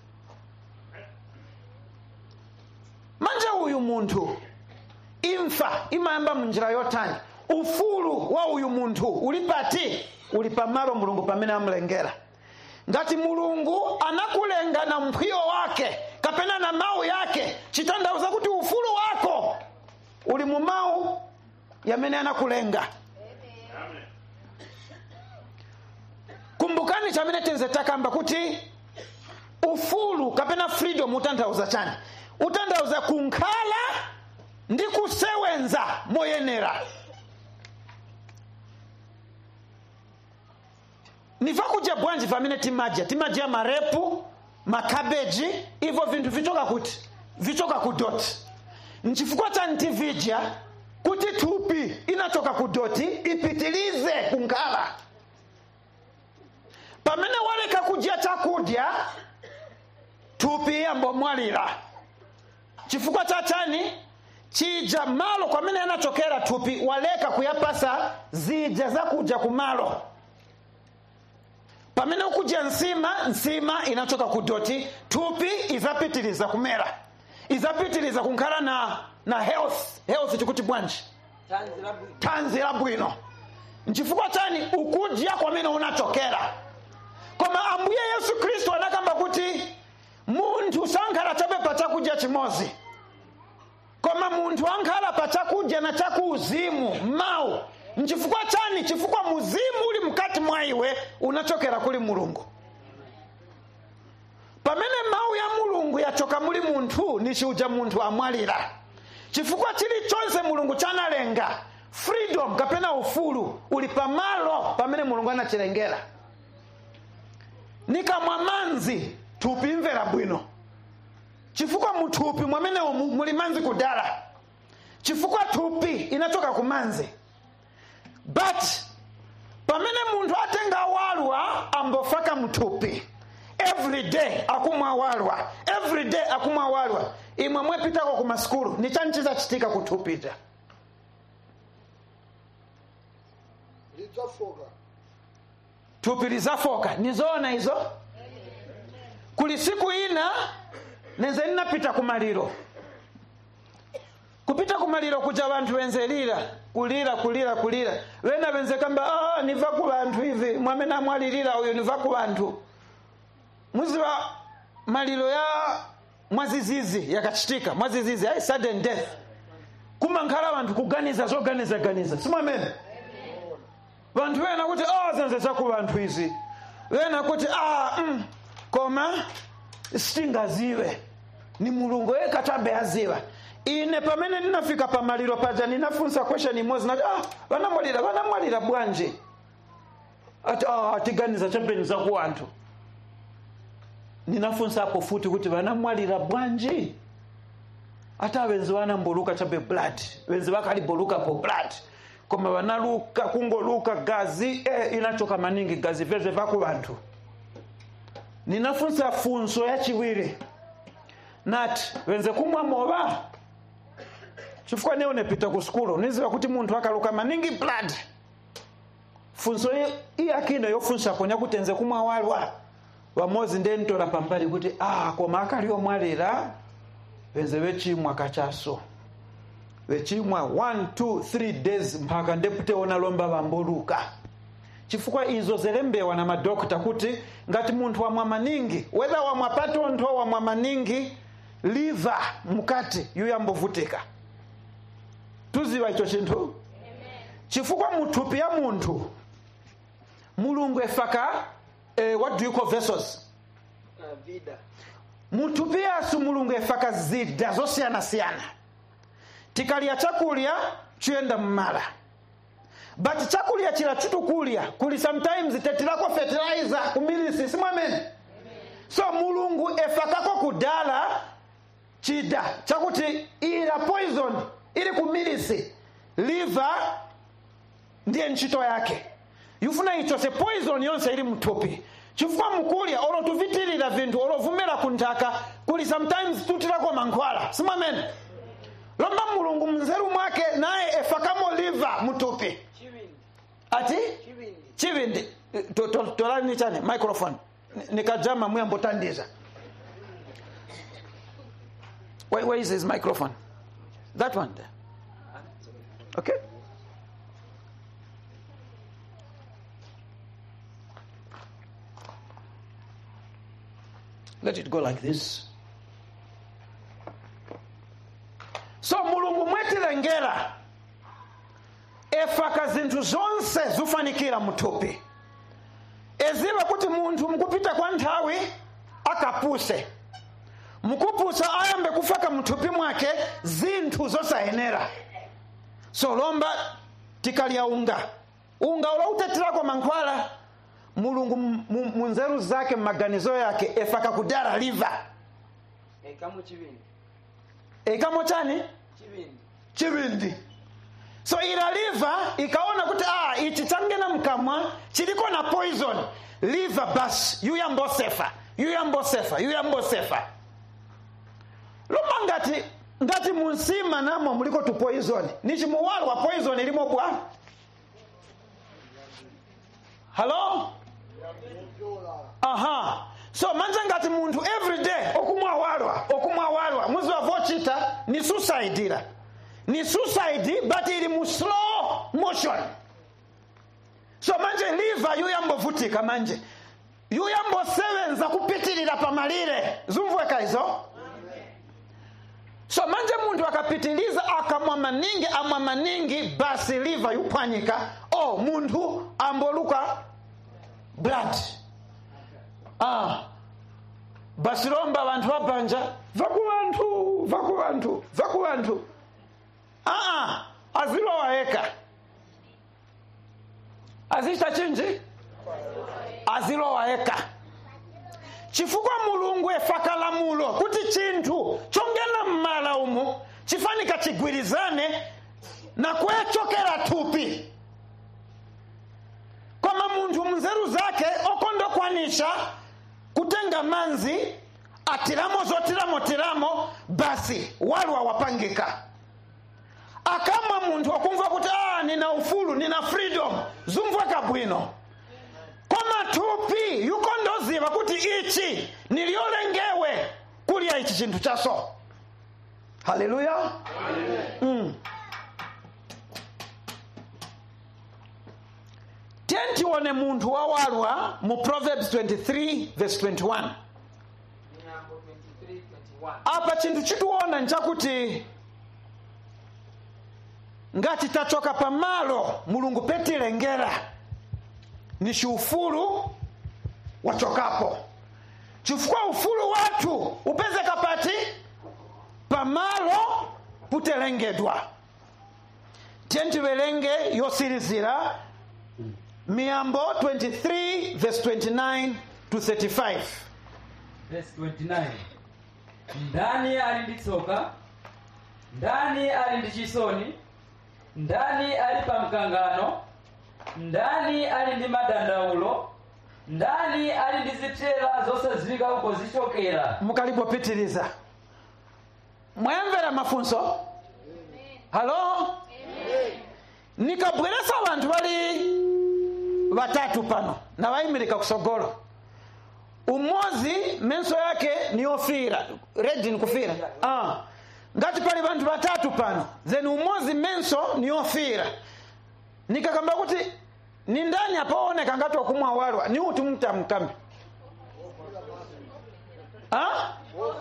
manje uyu munthu imfa imayamba munjira yotani ufulu wa uyu munthu uli pati uli pamalo mulungu pamene amulengera ngati mulungu anakulenga na mphwiyo wake kapena na mawu yake chitanthauza kuti ufulu wako uli mu mawu yamene anakulenga kumbukani chamene tinze takamba kuti ufulu kapena freedom utanthauza chani utanthauza kunkhala ndi kusewenza moyenera niva kudya bwanji pamene timadya timadya marepu makabeji ivo vinthu vichoka kuti vichoka ku doti nchifukwa chani tividya kuti thupi inachoka ku doti ipitilize kunkhala pamene waleka kudya chakudya thupi yambomwalira chifukwa cha chani chija malo kwamene anachokera thupi waleka kuyapasa zija zakudya kumalo pamene ukudya nsima nsima inachoka kudoti thupi izapitiliza kumera izapitiliza kunkhala na na health health chikuti bwanji thanzi labwino nchifukwa chani ukudya kwamene unachokera koma ambuye yesu khristu anakamba kuti munthu sankhala chabe pa chakudya chimodzi koma munthu ankhala pa chakudya na chakuuzimu mawu nchifukwa chani chifukwa muzimu uli mkati mwa iwe unachokera kuli mulungu pamene mawu ya mulungu yachoka muli munthu nichiuja munthu amwalira chifukwa chilichonse mulungu chanalenga freedom kapena ufulu uli pamalo pamene mulungu anachilengera nikamwa manzi thupi imvera bwino chifukwa muthupi mwamenewo mu- muli manzi kudala chifukwa thupi inachoka ku manzi but pamene munthu atenga walwa ambofaka mthupi every day akumwa walwa every day akumwa walwa imwe mwepitako ku masukulu ni chani chizachitika kuthupita lidzafoka thupi lizafoka nizoona izo kuli siku ina nenze ninapita kumaliro kupita kumaliro kuja vanthu wenze lira kulira kulira kulira wena wenze kamba ah, niva ku vanthu ivi mwamene amwalirira uyu niva ku vanthu muziva maliro ya mwazizizi yakachitika mwazizizi ai sudden death kumankhala vanthu kuganiza zoganizaganiza simwamene vanthu wena kuti oh, zenze zaku vanthu izi wena kuti ah, mm, koma sitingaziwe ni mulungu yekha tabe aziwa ine pamene ndinafika pamaliro paja ndinafunsa question imodzi nati ah, vanamwalira vanamwalira bwanji ati ah, atiganiza chambeni zaku anthu ndinafunsapo futi kuti vanamwalira bwanji ata wenzi vanamboluka chabe blood wenzi vakalibolukapo blood koma vanaluka kungoluka gazi eh, inachoka maningi gazi vyezve vaku vanthu ninafunsa funso yachiwiri nati wenze kumwa mova chifukwa ne unepita ku sukulu niziva kuti munthu akaluka maningi blood funso i- iyakina yofunsa ponya kuti nze kumwawalwa wamozi ndentola pambali kuti ah koma akali omwalira benze bechimwa kachaso bechimwa 1 2 3 days mpaka ndeputewona lomba bambuluka chifukwa izo zelembewa na madokta kuti ngati munthu wamwa maningi whether wamwa patontho wamwa maningi liver mukati yuyambovutika tuziwa icho chinthu chifukwa muthupi ya munthu mulungu efaka eh, what do you call vessels vida muthupi yasu mulungu efaka zida zosiyanasiyana tikalya chakulya chuyenda mmala but chakulya chila chitukulya kuli sometimes tetilako fertilizer kumilisi simwamene so mulungu efakako kudala chida chakuti ila poison ili kumilisi liver ndiye ntchito yake yufuna icho se poison yonse ili mthupi chifukwa mukulya olo tuvitilira vinthu olovumira kunthaka kuli sometimes tutilako mankhwala simwamene lomba mulungu mnzeru mwake naye efakamo liver mthupi chivindi ati chivindi chivindi to- to- tolani chani microphone Ni- nikajama muyambotandiza where, where is his microphone that one there okay let it go like this so mulungu mwetilengera efaka zinthu zonse zufanikira muthupi eziva kuti munthu mukupita kwa nthawi akapuse mukupusa ayambe kufaka mthupi mwake zinthu zosayenera so lomba tikalya unga unga uloutetirako mankhwala mulungu mu- mu- munzeru zake mmaganizo yake efaka kudala liva ekamu chivindi ekamo chani chivindi chivindi so ila liva ikaona kuti ah, ichi changena mkamwa chiliko na poison liva basi yuyambosefa yuyambosefa yuyambosefa loma ngati ngati munsima namo muliko tu poison ni chimuwalo wa poison ilimo bwa halo aha so manje ngati munthu everyday okumwawalwa okumwawalwa muzi wavochita ni suicide ila ni suicide but ili mu slow motion so manje liver yuyambovutika manje yuyambosebenza kupitilira pamalire zumvweka izo so manje munthu akapitiliza akamwa maningi amwa maningi basi liver yuphwanyika oh munthu amboluka blood ah basi lomba vanthu vabanja vaku vanthu vaku vanthu vaku vanthu aa azilowa eka azichita chinji azilowa eka chifukwa mulungu efaka lamulo kuti chinthu chongena mmala umu chifanika chigwirizane na kwechokera thupi koma munthu munzeru zake okondokwanisha kutenga manzi atiramo zotiramo tiramo basi walwa wapangika akamwa munthu akumva kuti ah, nina ufulu nina freedom zumvweka bwino koma thupi yukondoziva kuti ichi niliolengewe kulya ichi chinthu chaso haleluya mm. tiye tione munthu wawalwa mu proverbs 23 verse 21 nyambo 23 21 apa chinthu chitiona nchakuti ngati tachoka pamalo mulungu petilengera ni ciufulu wachokapo chifukwa ufulu wathu upezeka pati pamalo putelengedwa tiye tiverenge yosirizira miyambo 23 verse 29 to 35 verse 29 ndani ali ndi tsoka ndani ali ndi chisoni ndani ali pa mkangano ndani ali ndi madandaulo ndani ali ndi zithela zosadziwika uko zichokera mukalipopitiliza mwayamvera mafunso halo nikabweresa vanthu vali vatatu pano na vayimirika kusogolo umodzi menso yake ni yofira redi ni kufira ah. ngati pali vanthu vatatu pano then umodzi menso ni yofira nikakamba kuti ni ndani apaoneka ngati wakumwa walwa ni uti mtamkambi ah?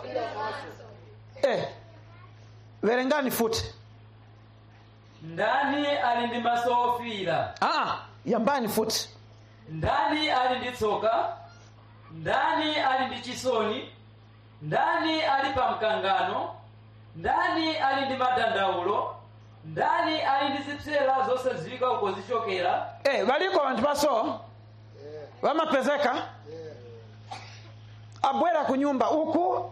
eh. verengani futi ndani ali ndi maso ofira ah, yambani futi ndani ali ndi tsoka ndani ali ndi chisoni ndani ali pa mkangano ndani ali ndi madandaulo ndani ali ndi zipsera zosadziwika uko zichokera eh, valiko vanthu paso vamapezeka abwera ku nyumba uku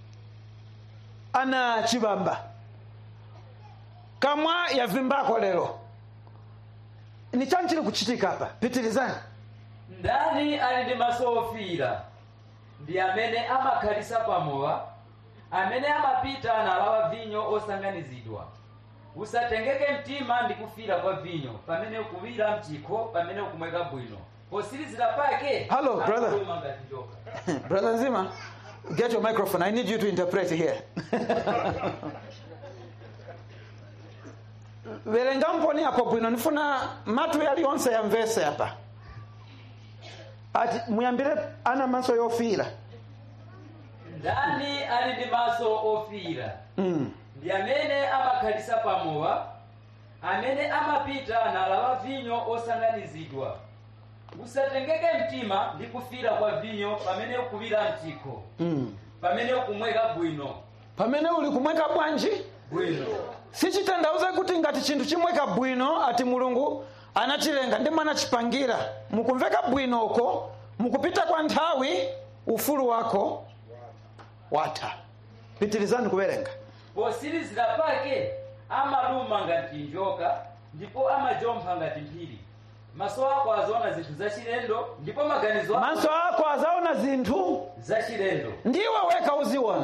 ana chivamba kamwa yavimbako lero ni chani chili kuchitika apa pitirizani ndani ali ndi maso ofira ndi amene amakhalisa pamowa amene amapita nalawa vinyo osanganizidwa usatengeke mtima ndi kufira kwa vinyo pamene ukuwira mchikho pamene ukumweka bwino posirizira pake Hello, brother. akuluma ngati njoka brother nzima get your microphone i need you to interpret here verenga mponi apo bwino nifuna matu yaliyonse yamvese apa ati muyambire ana maso yofira ndani ali ndi maso ofira mm. ndi amene amakhalisa pamowa amene amapita nalawa vinyo osanganizidwa usatengeke mtima ndi kufira kwa vinyo pamene ukuwira mchikho mm. pamene ukumweka bwino pamene uli kumweka bwanji bwino sichitandauza kuti ngati chinthu chimweka bwino ati mulungu anachilenga ndi mwana chipangira mukumveka bwino uko mukupita kwa nthawi ufulu wako watha pitirizani kuwerenga posirizira pake amaluma ngati njoka ndipo amajompha ngati mphiri maso ako azaona zinthu zachilendo ndipo maganizo ako maso ako azaona zinthu zachilendo ndiwe weka uziona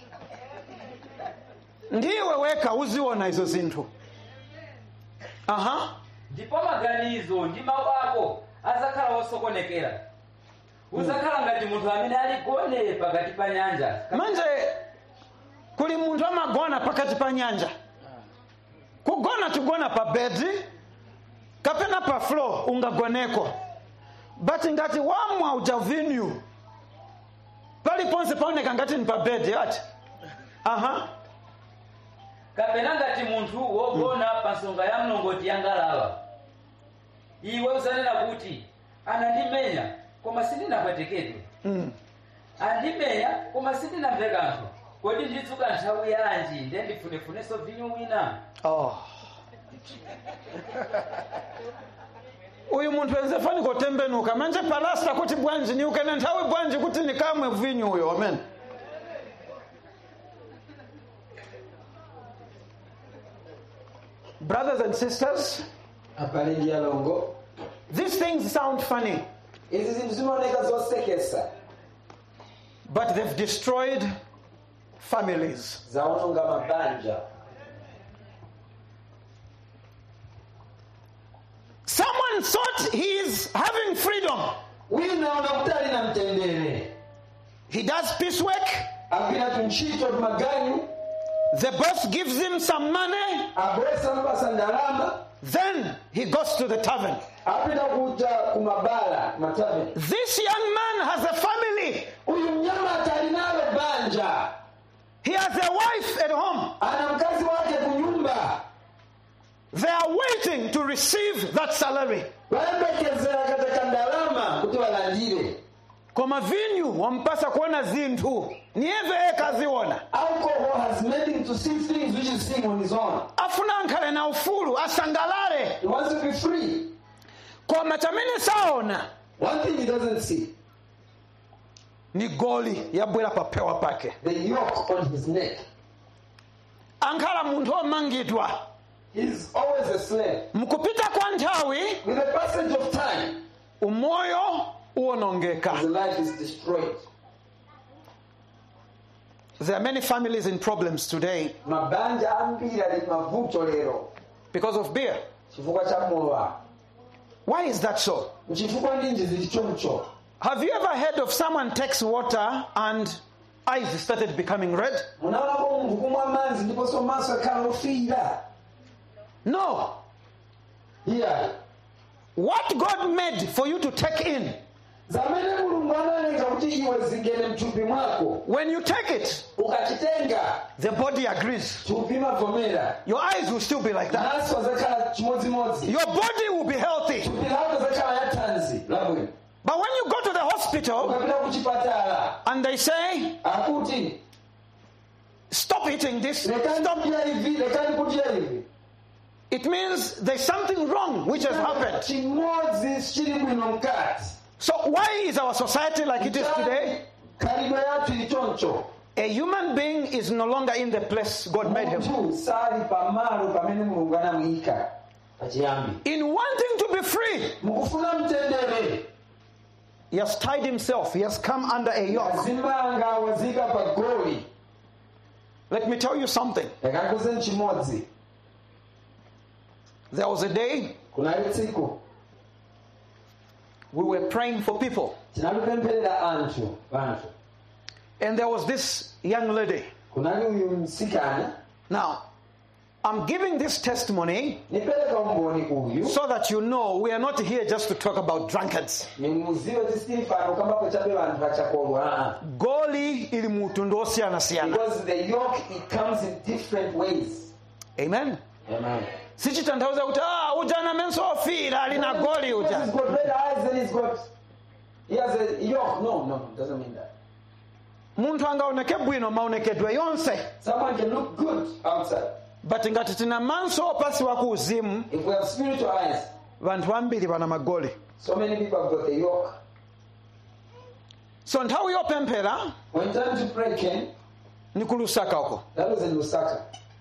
ndiwe weka uziona izo zinthu aha ndipo maganizo ndi mawu ako azakhala osokonekera uzakhala ngati munthu amene ali gone pakati pa nyanja manje kuli munthu amagona pakati pa nyanja kugona tigona pa bedi kapena pa floor ungagoneko but ngati wamwa uja vinyu paliponse paoneka ngati ni pa bedi ati aha kapena ngati munthu wogona pa nsonga ya mlongoti ya ngalawa iwe uzanena kuti anandimenya koma sindinapwetekedwe mm. andimenya koma sindinamve kanthu kodi ndidzuka nthawi yanji nde ndifunefunenso vinyo wina oh. uyu munthu wenze fani kotembenuka manje palasta kuti bwanji niukene nthawi bwanji kuti nikamwe vinyu uyo amen brothers and sisters abale ndi alongo these things sound funny izi zinthu zimaoneka zosekesa but they've destroyed families zawononga mabanja someone thought he's having freedom wina unakuti ali na mtendere he does piecework agwira tuntchito tumaganyu the boss gives him some money abwesa mpasa ndalama then he goes to the tavern apita kuja kumabala mataveni This young man has a family. uyu mnyamata ali nalo banja He has a wife at home. ana mkazi wake kunyumba They are waiting to receive that salary. vayembekezera kateka ndalama kuti walandire Koma vinyu wampasa kuona zinthu niyeve ekaziona alcohol has made him to see things which is seeing on his own afuna ankhale na ufulu asangalale he wants to be free koma chamene saona one thing he doesn't see ni goli yabwera papewa pake the yoke on his neck ankhala munthu omangidwa he's always a slave mukupita kwa nthawi with the passage of time umoyo uwonongeka his life is destroyed there are many families in problems today mabanja ambiri ali mavuto lero because of beer chifukwa cha mowa Why is that so? nchifukwa ndinji zili choncho Have you ever heard of someone takes water and eyes started becoming red? munaonako munthu kumwa madzi ndiponso maso akhala ofiira No. iya What God made for you to take in, zamene mulungu analenga kuti iwe zingene mthupi mwako when you take it, ukachitenga the body agrees. thupi mavomera Your eyes will still be like that. maso azakhala chimodzimodzi Your body will be healthy. thupi lako zakhala yathanzi labwino But when you go to the hospital ukapita ku chipatala and they say, akuti stop eating this, lekani stop, kudya ivi lekani kudya ivi it means there's something wrong which has happened. chimodzi chili bwino mkati So why is our society like it is today? khalidwe yathu ili choncho A human being is no longer in the place God made him. munthu sali pamalo pamene mulungu anamuyika pachiyambi In wanting to be free, mukufuna mtendere he has tied himself. He has come under a yoke. azimbanga wazika pa goli Let me tell you something. yakakuze chimodzi There was a day kunali tsiku we were praying for people, tinalipempherera anthu vanthu and there was this young lady. kunali uyu msikana Now, I'm giving this testimony nipereka umboni uyu so that you know we are not here just to talk about drunkards. nimuziwe tisifano kambapo chabe vanthu vachakolwa aa Goli ili mutundu osiyana siyana. because the yoke it comes in different ways Amen. Amen. sichitanthauza kuti ah, uja ana menso ofira ali na goli Because uja he's got red eyes and he's got he has a yoke no no it doesn't mean that munthu angaoneke bwino maonekedwe yonse someone can look good outside but ngati tina maso opasiwa ku uzimu if we have spiritual eyes vanthu ambiri pana magoli so many people have got the yoke so nthawi yopemphera when time to pray came ni ku lusaka uko that was in Lusaka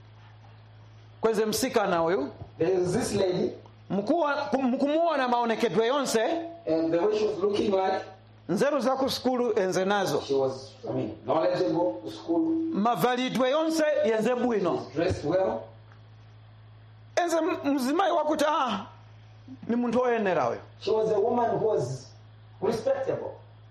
kweze msikana uyu there was this lady mkuwa- mkumuona maonekedwe yonse and the way she was looking like nzeru za ku sukulu enze nazo she was I mean knowledgeable to school mavalidwe yonse yenze bwino dressed well enze m- mzimayi wakuti ah, ni munthu oyenera uyu she was a woman who was respectable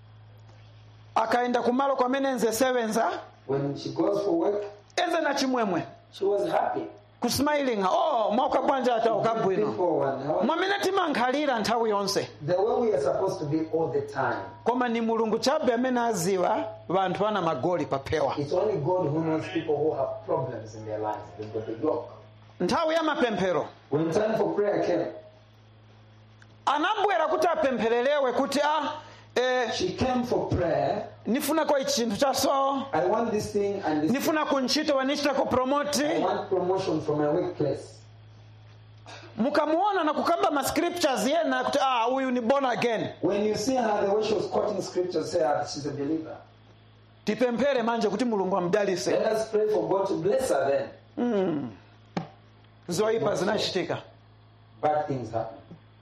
akaenda kumalo kwamene enze sewenza when she goes for work enze na chimwemwe she was happy kusmilinga oh mwauka bwanja atauka bwino Before and how- mwamene timankhalira nthawi yonse the way we are supposed to be all the time koma ni mulungu chabe amene aziwa vanthu ana magoli paphewa It's only God who knows people who have problems in their lives. They've got the yoke. nthawi ya mapemphero When time for prayer came, anabwera kuti apempherelewe kuti a eh, she came for prayer. nifunako ichi chinthu cha so I want this thing and this. nifuna kuntchito wanichita ku I promoti want promotion from my workplace. mukamuona na kukamba ma scriptures yena kuti ah huyu ni born again When you see her, the way she was quoting scriptures, say ah, she's a believer. tipemphere manje kuti mulungu amdalise Let us pray for God to bless her then. zoyipa zinachitika Bad things happen.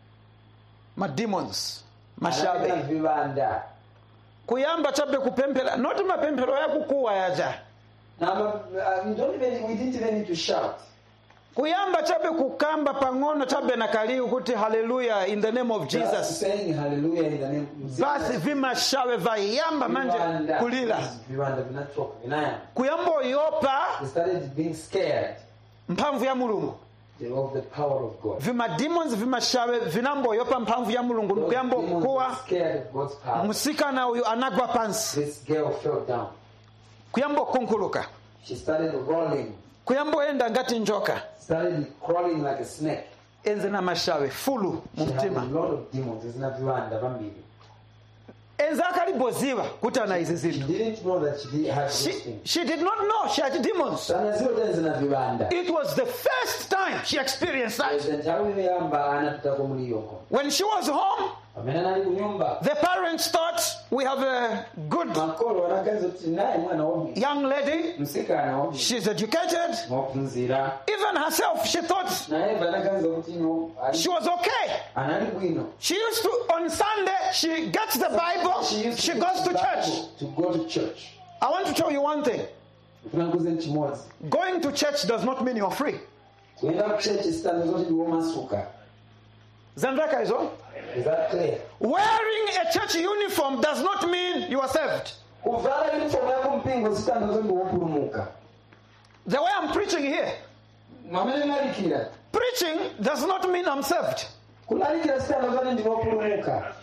mademons Anapita mashabe vibanda. kuyamba chabe kupemphera noti mapemphero yakukuwa yaja Now, uh, we don't even, we didn't even need to shout. kuyamba chabe kukamba pang'ono chabe na kaliu kuti haleluya in the name of Just jesus saying hallelujah in the name of basi vimashawe vayamba manje Vibanda. kulira Vibanda vinachoka, vinaya. kuyamba oyopa They started being scared mphamvu ya mulungu of the power of God. vimademons vimashawe vinamboyopa mphamvu ya mulungu Those nikuyamba demons okuwa were scared of God's power. musikana uyu anagwa pansi This girl fell down. kuyamba okunkuluka She started rolling, kuyamba oyenda ngati njoka started crawling like a snake. enze na mashawe fulu mu She had a mtima lot of demons. Zina viwanda vambiri. enze akaliboziwa kuti ana izi She zinthu didn't know that she did have those she, things. she did not know she had demons Sana zio tena zina viwanda. it was the first time she experienced that nthawi imeyamba anapita kumuliyoko when she was home pamene anali kunyumba the parents thought we have a good makolo anaganiza kuti naye mwana wobi young lady msikana wobi she's educated mwaphunzira even herself she thought naye anaganiza kuti no ali- she was okay anali bwino she used to on sunday she gets the bible used she to goes to Bible church to go to church i want to tell you one thing kulanguze chimodzi going to church does not mean you're free kuyenda ku church sitandizo kuti ndiwo masuka zamveka izo Is that clear? wearing a church uniform does not mean you are saved kuvala uniform yako mpingo sitandazo ndi wopulumuka the way i'm preaching here mwamene mlalikira preaching does not mean i'm saved kulalikira sitandazo ati ndinopulumuka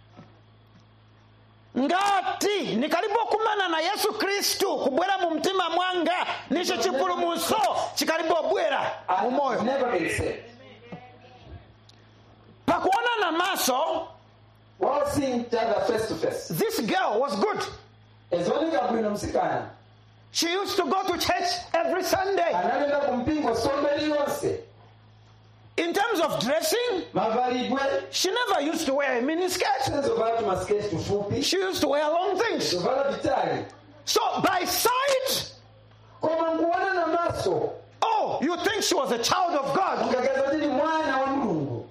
ngati nikalipokumana na yesu kristu kubwera mu mtima mwanga nicho chipulumutso chikalipobwera mu moyo I've never been saved. pakuonana maso While seeing each other face to face, this girl was good ezioneka bwino msikana she used to go to church every sunday analenda kumpingo sombe liyonse in terms of dressing mavalidwe she never used to wear a miniskirt ezovala tumasiketi tufupi she used to wear long things zovala vitali so by sight koma nkuona na maso oh you think she was a child of god mukagaza tili mwana wa mulungu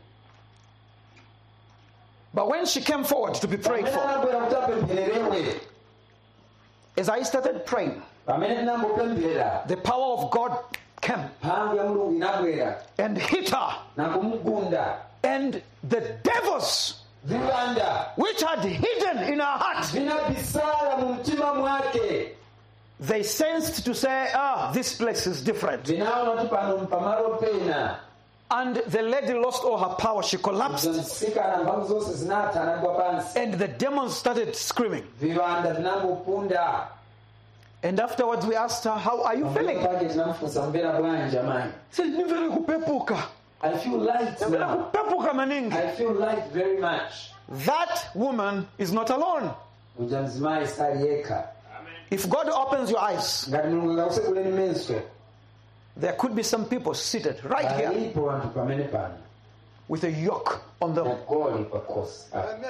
but when she came forward to be prayed pamene for anabwera kuti apemphererewe as i started praying pamene tinambopemphera the power of god came mphamvu ya mulungu inabwera and hit her na kumugunda and the devils viwanda which had hidden in her heart vinabisala mu mtima mwake they sensed to say ah this place is different vinaona kuti pano mpamalo pena and the lady lost all her power she collapsed msikana mphamvu zonse zinatha anagwa pansi and the demons started screaming viwanda vinambopunda and afterwards we asked her how are you feeling pake tinamfunsa mvera bwanji amayi She said nimvere kupepuka i feel light nimvere now kupepuka maningi i feel light very much that woman is not alone uja mzimayi sali yekha if god opens your eyes ngati mulungu akakusekuleni meso there could be some people seated right here alipo anthu pamene pano with a yoke on them nagoli pakosi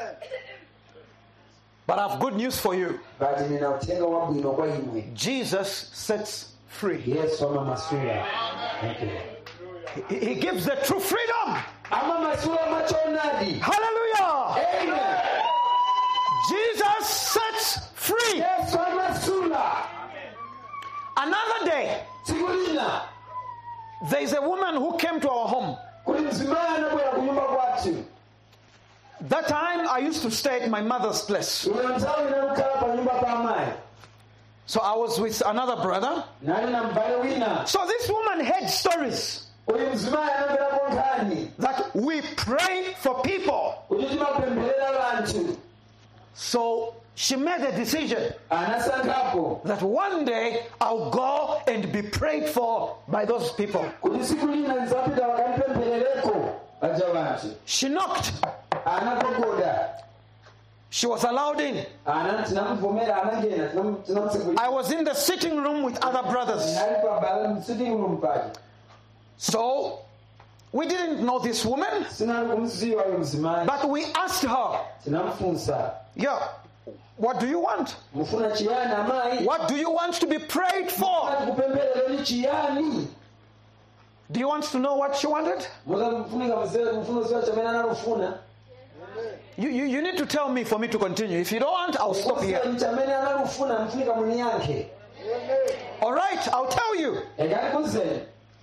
but i have good news for you bati nina uthenga wabwino kwa imwe jesus sets free yesu amamasula Thank you. he, he gives the true freedom amamasula machonadi hallelujah amen jesus sets free yesu amasula another day tsiku lina there is a woman who came to our home kuli mzimayi anabwera kunyumba kwathu that time i used to stay at my mother's place uyo nthawi inamkhala pa nyumba pa amayi so i was with another brother nali na mbale wina so this woman had stories uyu mzimayi anamverako nkhani that we pray for people kuti timapempherera vanthu so she made a decision anasankhapo that one day I'll go and be prayed for by those people. kuti tsiku lina nzapita vakandipempherereko vaja vanthu She knocked. anagogoda She was allowed in. ana tinamuvomera anangena tinamutsekulira I was in the sitting room with other brothers. ali pabala msitting room paja So we didn't know this woman, sinali kumziwa uyu mzimayi but we asked her, tinamfunsa Yeah, what do you want? mufuna chiyani amayi What do you want to be prayed for? ati kupempherereni chiyani Do you want to know what she wanted? muzafunika mzee mfuna ziwa chamene analufuna You, you, you need to tell me for me to continue. If you don't want, I'll stop here. Kuseni chamene analufuna mfunika muniyankhe All right, I'll tell you. ekali kuzeni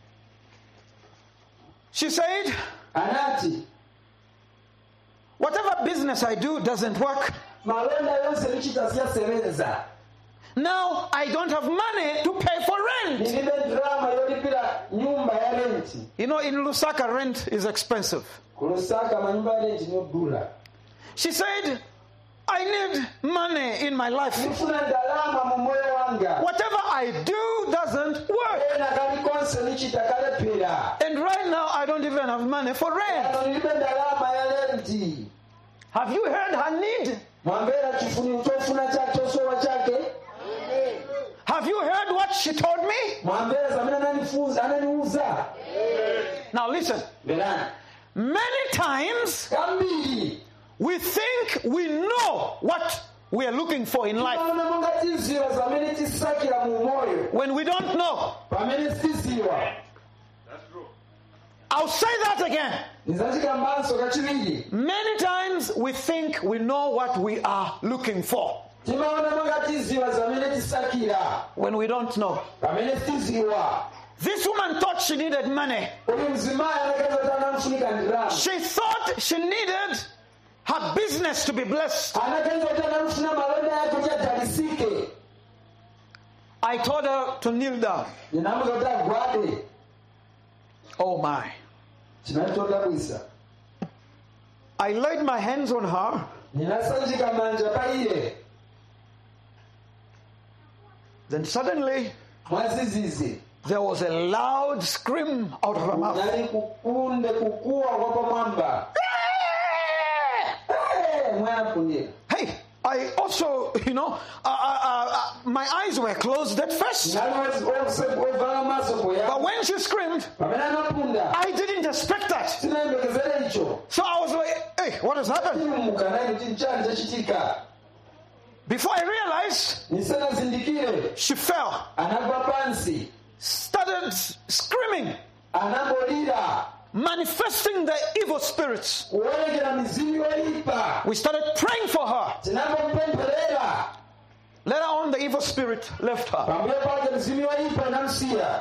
She said, anati Whatever business I do doesn't work. malonda yonse lichita siyasebenza Now I don't have money to pay for rent. ndilibe drama yolipira nyumba ya renti You know, in Lusaka, rent is expensive. ku lusaka manyumba ya renti nyodula She said, I need money in my life. ndifuna ndalama mu moyo wanga Whatever I do doesn't work. ena kalikonse lichita kalepera And right now, I don't even have money for rent. ano ndilibe ndalama ya renti Have you heard her need? mwamvera chifuniro chofuna chake chosowa chake Have you heard what she told me? mwamvera zamene ananifunza ananiuza Now, listen. mverani Many times kambiri we think we know what we are looking for in life timaona monga tiziwa zamene tisakira mu moyo when we don't know. pamene sitiziwa I'll say that again. nizachikambanso kachiwiri Many times we think we know what we are looking for timaona monga tiziwa zamene tisakira when we don't know. pamene sitiziwa This woman thought she needed money. uyu mzimayi anakaza kuti anamfunika ndirama She thought thought she needed her business to be blessed. anaganiza kuti analufuna malonda yake kuti adalisike I told her to kneel down. ndinamuza kuti agwade Oh my. chinali chodabwisa I laid my hands on her ndinasanjika manja pa iye Then suddenly mwazizizi there was a loud scream out of her mouth. nali kukunde kukuwa kwa pamwamba Eh, mwayakundira Hey, I also, you know, uh, uh, uh, my eyes were closed at first. nali ovala maso But poya when she screamed, pamene anapunda I didn't expect that. sinayembekezere icho So I was like, hey, what has happened? imuka naye kuti nchani chachitika Before I realized, nisanazindikire she fell, anagwa pansi started screaming, anangolira manifesting the evil spirits. kuonekera mizimu yoyipa We started praying for her. tinapomupempherera Later on, the evil spirit left her. pambuyo pake mizimu yoyipa inamsiya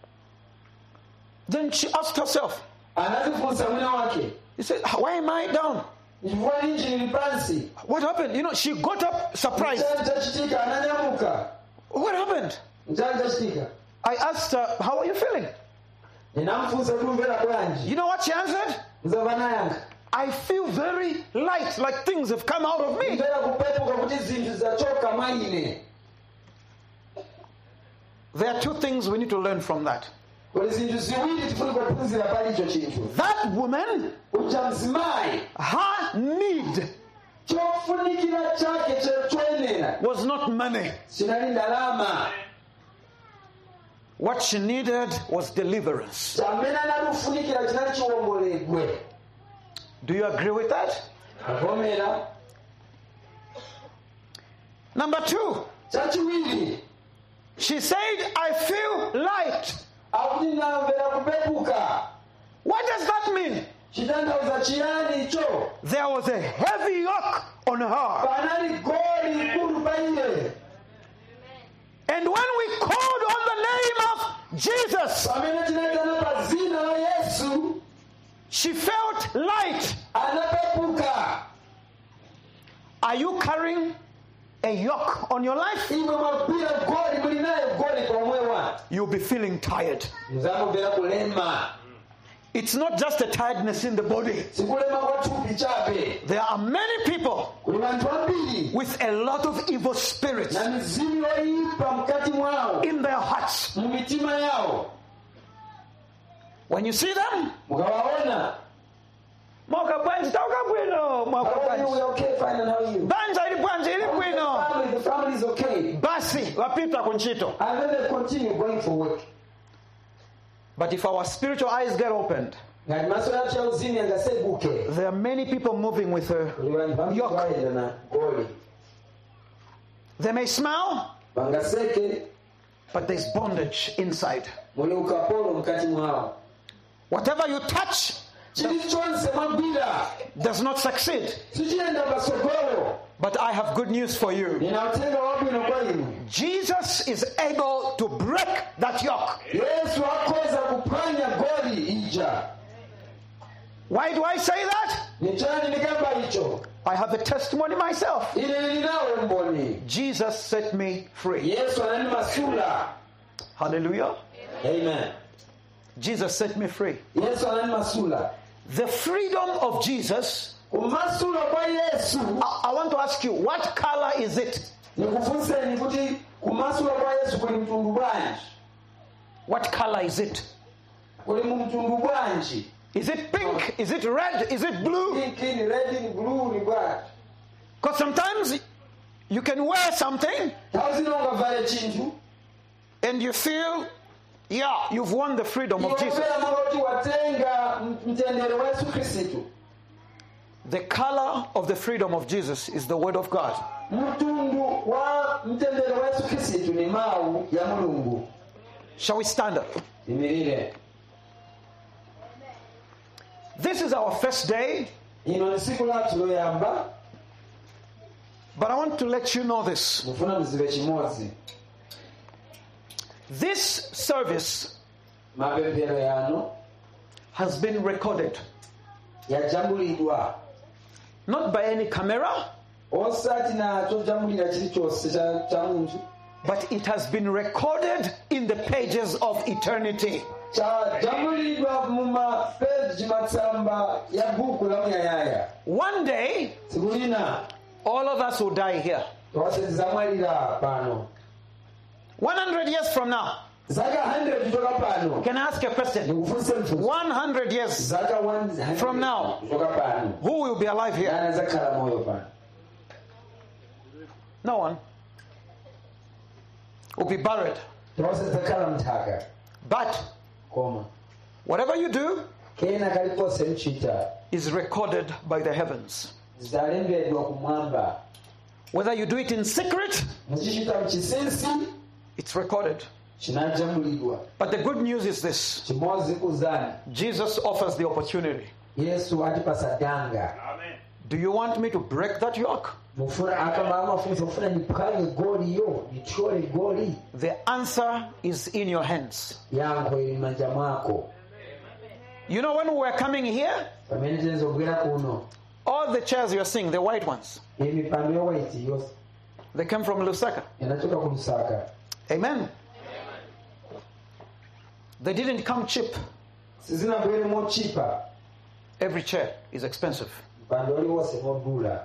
Then she asked herself, anazifunsa mwina wake He said, Why am I down? chifukwa ninji nili pansi What happened? You know, she got up surprised. nchani chachitika ananyamuka What happened? nchani chachitika I asked her, How are you feeling? ndinamfunsa kuti umvera bwanji You know what she answered? mzava nayankha I feel very light, like things have come out of me. mvera kupepuka kuti zinthu zachoka mwa ine There are two things we need to learn from that. kuli zinthu ziwiri tifuni kuphunzira palicho chinthu That woman, uja mzimayi her need chofunikira chake che- choyenera was not money. sinali ndalama What she needed was deliverance. chamene analufunikira chinali chiwomboledwe Do you agree with that? avomera Number two, chachiwiri she said, I feel light. akuti ndamvera kupepuka What does that mean? chitanthauza chiyani icho There was a heavy yoke on her. panali goli ikulu pa iye And when we called on the name of Jesus, pamene tinayitana pa zina la yesu she felt light. anapepuka Are you carrying a yoke on your life? imwe mwagwira goli muli naye goli pomwewa You'll be feeling tired. muzamumvera kulema It's not just a tiredness in the body. sikulema kwa thupi chabe There are many people kuli vanthu ambiri with a lot of evil spirits na mizimu yoyipa mkati mwawo in their hearts. mu mitima yawo When you see them, mukawaona mwaka bwanji tauka bwino mwaka how are you bwanji we okay fine and how are you banja ili bwanji ili bwino family the family is okay basi wapita kunchito and then they continue going for work but if our spiritual eyes get opened ngati maso yathu yauzimu yangaseguke there are many people moving with her kuli vanthu vambiri Yoke. vayenda na goli they may smile vangaseke but there's bondage inside muli ukapolo mkati mwawo whatever you touch chilichonse mwagwira does not succeed sichiyenda pasogolo but i have good news for you nina uthenga wabwino kwa inu jesus is able to break that yoke yesu akhoza kuphwanya goli ija why do i say that ni chani ndikamba icho i have a testimony myself ine ndinawo mboni jesus set me free yesu ananimasula hallelujah amen jesus set me free yesu ananimasula the freedom of jesus kumasula kwa yesu I, I want to ask you what color is it nikufunseni kuti kumasula kwa yesu kuli mtundu bwanji what color is it kuli mu mtundu bwanji is it pink is it red is it blue pink ni red ni blue ni bwanji because sometimes you can wear something nthawi zina ungavale chinthu and you feel yeah you've won the freedom of jesus iwopera kuti watenga mtendere wa yesu khristu the color of the freedom of jesus is the word of god mtundu wa mtendere wa yesu khristu ni mawu ya mulungu shall we stand up imirire this is our first day ino ni siku lathu loyamba but i want to let you know this mufuna muzive chimodzi this service mapemphero yanu has been recorded yajambulidwa not by any camera, osati nacho jambulira chilichonse cha cha munthu but it has been recorded in the pages of eternity. chajambulidwa mu mapeji matsamba ya buku la muyayaya One day, tsiku lina all of us will die here. tonse tizamwalira pano 100 years from now, zaka 100 kutoka pano can I ask a question? ndikufunse mfunso 100 years, zaka 100 From now. kutoka pano who will be alive here? nani azakhala moyo pano No one. Will be buried. tonse tizakhala mthaka But koma whatever you do kena kalikonse mchita is recorded by the heavens. zidalembedwa kumwamba Whether you do it in secret, muchichita mchinsinsi it's recorded. chinajambulidwa But the good news is this chimozi kuzani Jesus offers the opportunity. yesu atipasa danga Do you want me to break that yoke? mufuna akamala mafunzo mufuna niphwanye goliyo nithyole goli The answer is in your hands. yankho ili manja mwako You know, when we were coming here, pamene tinazobwera kuno all the chairs you're seeing, the white ones, iyi mipando yowaiti yonse they came from Lusaka. inachoka ku lusaka Amen. They didn't come cheap. sizinabwere mochipa Every chair is expensive. mpando uliwonse modula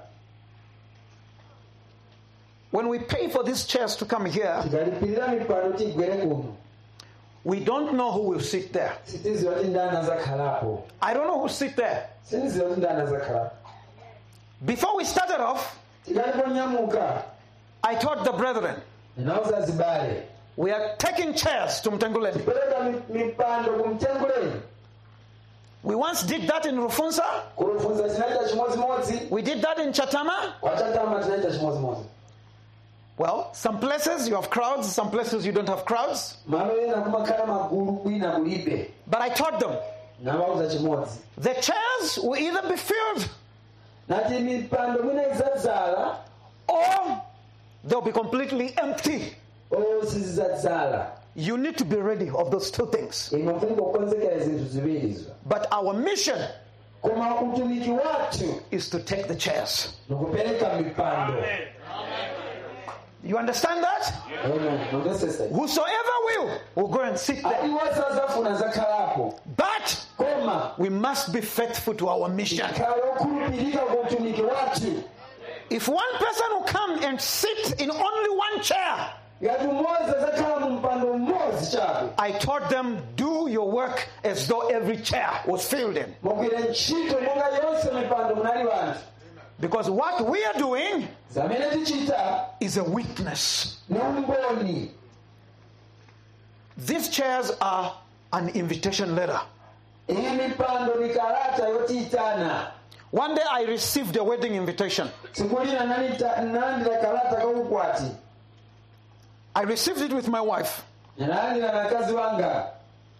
When we pay for these chairs to come here, tikalipirira mipando tigwere kuno we don't know who will sit there. sitiziwa kuti ndani azakhalapo I don't know who sit there. sindiziwa kuti ndani azakhalapo Before we started off, tikaliponyamuka I told the brethren, ndinauza zibale we are taking chairs to Mtanguleni. pereka mi- mipando kumtenguleni We once did that in Rufunsa. kulufunza tinaita chimodzimodzi We did that in Chatama. kwachatama tinaita chimodzimodzi Well, some places you have crowds, some places you don't have crowds. malo ena kumakhala magulu kwina kulibe But I taught them nawauza chimodzi the chairs will either be filled nati mipando mwina idzadzala or they'll be completely empty. o sizidzadzala You need to be ready of those two things. ino mfunika kukonzekera zinthu ziwirizo But our mission koma utumiki wathu is to take the chairs. nikupereka mipando You understand that? Amen. Nondesesa. Whosoever will will go and sit there. ati wose azafuna zakhalapo But koma we must be faithful to our mission. khala okhulupirika ku utumiki wathu If one person will come and sit in only one chair, ngati umodzi azakhala mu mpando mmodzi chabe I taught them, do your work as though every chair was filled in. mugwire ntchito monga yonse mipando munali wanthu Because what we are doing zamene tichita is a witness. ni umboni These chairs are an invitation letter. iyi mipando ni kalata yotiyitana One day I received a wedding invitation. tsiku lina nalita- nalandira kalata kaukwati I received it with my wife. ninalandira na mkazi wanga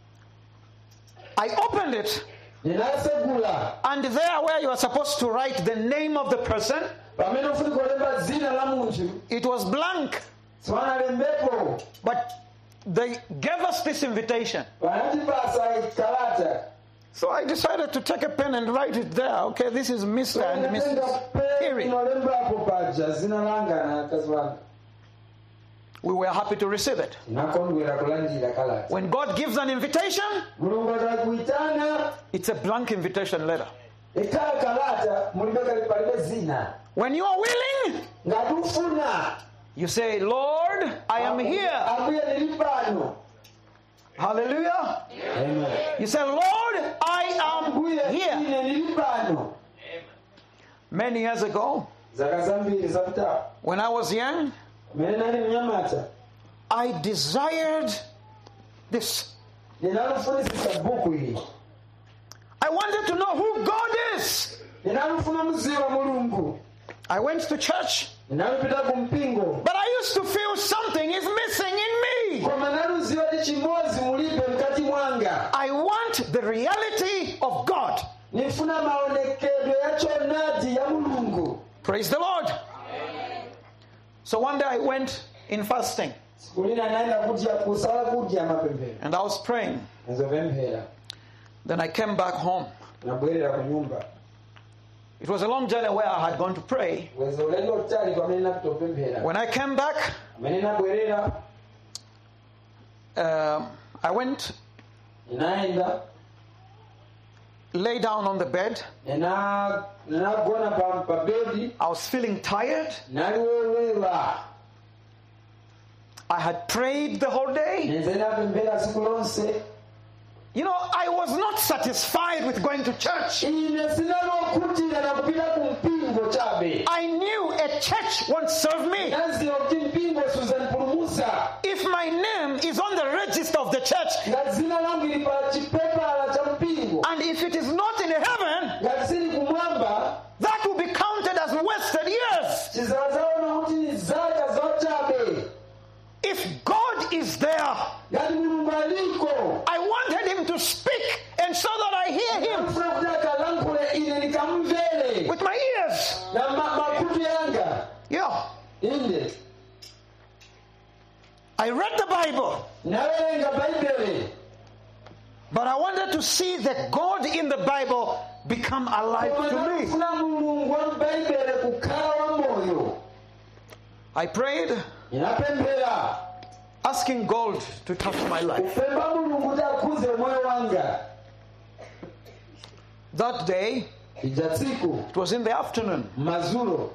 I opened it, ninasegula and there, where you are supposed to write the name of the person, pamene ufunika kulemba dzina la munthu it was blank. siwanalembepo But they gave us this invitation. vanatipasa kalata So I decided to take a pen and write it there. Okay, this is Mr. and Inatenga Mrs. pe Period. inolembapo paja zina langa na mkazi wanga We were happy to receive it. tinakondwera kulandira kalata When God gives an invitation, mulungu atakuitana it's a blank invitation letter. ikhala kalata mulibe kali- palibe zina When you are willing, ngati ufuna you say, Lord, I am here. ambuye ndili pano Hallelujah. Amen. You say, Lord, I am ambuye here. ine ndili pano Many years ago, zaka zambiri zapitapo when I was young, mene nali mnyamata I desired this. ndinalufunisisa buku ili I wanted to know who God is. ndinalufuna muziwa mulungu I went to church, ndinalupita ku mpingo but I used to feel something is missing in me. koma naluziwa ti chimodzi mulibe mkati mwanga I want the reality of God. nifuna maonekedwe ya chonadi ya mulungu Praise the Lord. So one day I went in fasting siku lina naenda kudya kusala kudya mapemphero and I was praying. nizopemphera Then I came back home nabwerera ku nyumba It was a long journey where I had gone to pray. weza ulendo olutali pamene napita opemphera When I came back, pamene nabwerera um, I went, inayenda lay down on the bed. ena- nenagona pa, pa bedi I was feeling tired. naliwolwelwa I had prayed the whole day. nenze napemphera siku lonse You know, I was not satisfied with going to church. ine sinalokhutira nakupita ku mpingo chabe I knew a church won't serve me. naziwa kuti mpingo suzanipulumusa If my name is on the register of the church, ngati zina langu ili pa chipepala cha mpingo and if it is not in heaven, ngati sili kumwamba that will be counted as wasted years. chizazaona kuti ni zaka zochabe If God is there, ngati mulungu aliko I wanted Him to speak, and so that I hear Him amfuna kuti akalankhule ine ndikamvere with my ears. na ma- makutu yanga Yeah. inde I read the Bible, nawerenga baibele but I wanted to see the God in the Bible become alive koma to me. nakufuna mulungu wa baibele kukhala wa moyo I prayed, inapemphera asking God to touch my life. kupemba mulungu kuti akhuze moyo wanga That day, ija tsiku it was in the afternoon, mazulo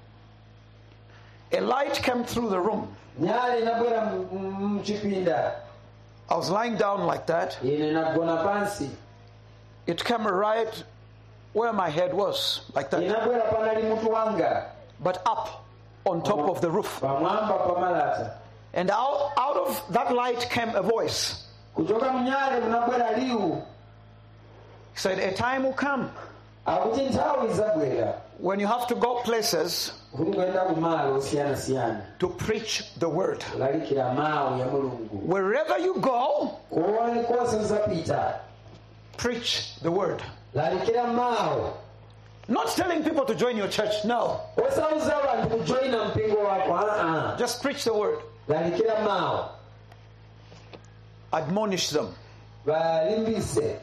a light came through the room. nyale inabwera mu- mu- mchipinda I was lying down like that. ine nagona pansi It came right where my head was, like that, inabwera panali mutu wanga but up on top of the roof. pamwamba pamalata And out, out of that light came a voice. kuchoka mnyale munabwera liwu He said, A time will come akuti nthawi izabwera when you have to go places kuti kuyenda kumalo osiyanasiyana to preach the word. kulalikira mawu ya mulungu Wherever you go, kuone konse uzapita preach the word. lalikira mawu Not telling people to join your church, no. osauza abantu kujoyina mpingo wako aa Just preach the word. lalikira mawu Admonish them. balimbise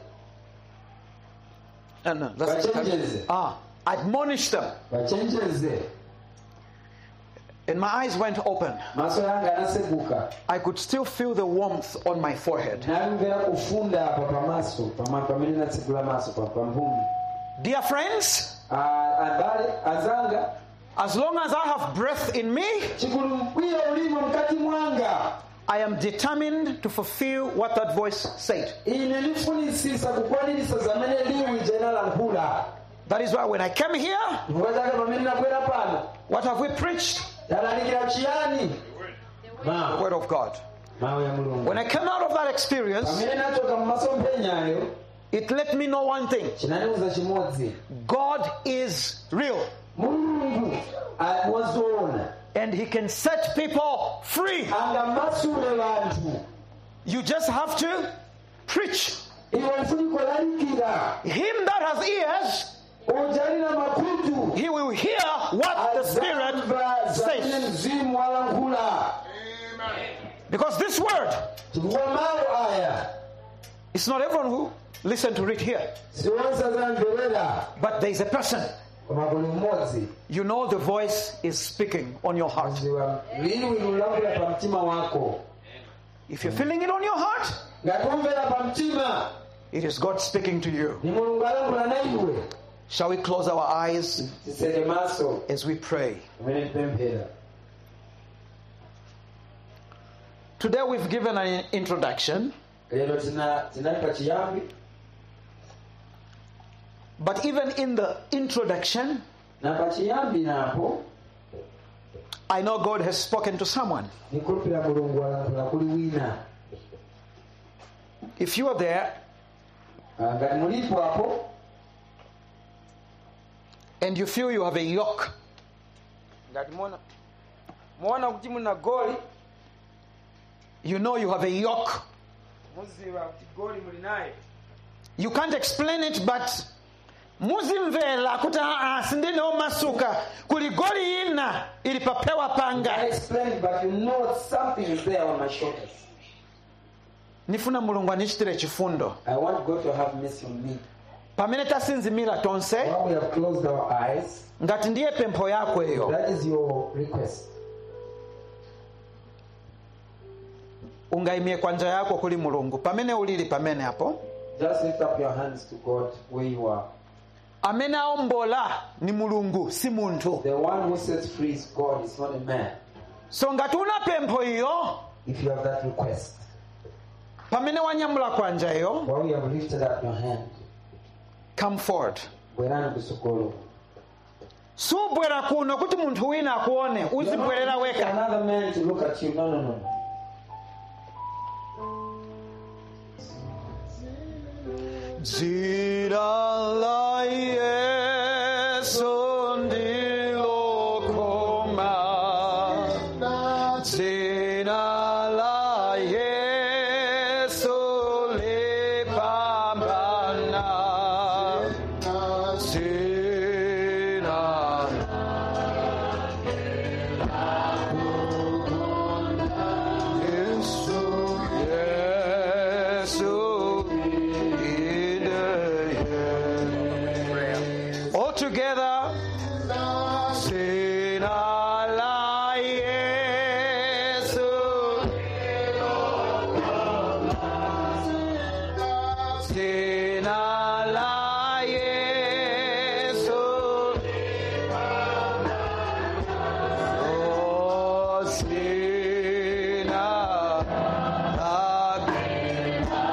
No, no, that's bachenjeze ah, admonish them. bachenjeze And my eyes went open. maso yanga anaseguka I could still feel the warmth on my forehead. namvera kufunda apa pamaso pama- pamene natsegula maso pa pa mphumi Dear friends, Ah, abale azanga as long as I have breath in me, chikuli mkwiyo ulimo mkati mwanga I am determined to fulfill what that voice said. ine ndifunisisa kukwanirisa zamene liwu ija inalankhula That is why when I came here, chifukwa chake pamene nabwera pano what have we preached? talalikira chiyani The mawu word of God. mawu ya mulungu When I came out of that experience, pamene nachoka mumasomphenyayo it let me know one thing chinaniuza chimodzi God is real mulungu wazoona and He can set people free. angamasule vanthu You just have to preach. iwe mfuniko lalikira Him that has ears, ujalina makutu he will hear what the Spirit azamva zamene says. mzimu walankhula Because this word, chifukwa mawu aya it's not everyone who listen to it here, siwonse azamverera but there is a person. koma kuli mmodzi You know the voice is speaking on your heart. ziwa liwu lilankhula pa mtima wako If you're feeling it on your heart, ngati umvera pa mtima it is God speaking to you. ni mulungu alankhula na iwe Shall we close our eyes tiseke maso as we pray? umene tipemphera Today we've given an introduction, lero tina- tinali pa chiyambi but even in the introduction, na pa chiyambi napo I know God has spoken to someone. nikulupira mulungu alankhula kuli wina If you are there Ah, ngati mulipo apo and you feel you have a yoke, ngati muona muona kuti muna goli you know you have a yoke. muziva kuti goli muli naye You can't explain it, but muzimvera kuti aa sindinewo masuka kuli goli ina ili papewa I panga explain but you know something is there on my shoulders nifuna mulungu anichitire chifundo I want God to have mercy on me pamene tasinzimira tonse While we have closed our eyes, ngati ndiye pempho yako iyo that is your request. ungayimie kwanja yako kuli mulungu pamene ulili pamene apo Just lift up your hands to God where you are. amene aombola ni mulungu si munthu The one who sets free is God, it's not a man. so ngati una pempho iyo If you have that request, pamene wanyamula kwanja iyo while you have lifted up your hand, come forward bwerani kusogolo. subwera kuno kuti munthu wina akuone You're not uzibwerera looking for weka Another man to look at you. No, no, no. dzina la yesu ndilokoma dzina la yesu lipambana dzina yesu yesu all together dzina la yesu dzina la yesu oh dzina la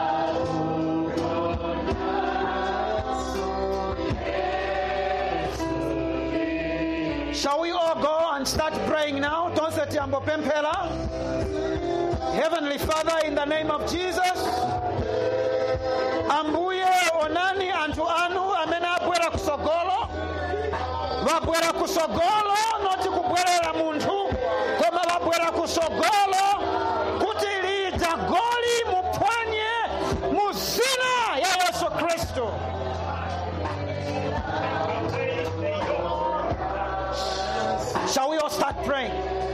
Shall we all go and start praying now? Tonse tiambo pempela. Heavenly Father, in the name of Jesus, ambuye onani anthu anu amene abwera kusogolo vabwera kusogolo noti kubwerera munthu koma vabwera kusogolo kuti lidza goli muphwanye mu zina ya yesu khristu Shall we all start praying?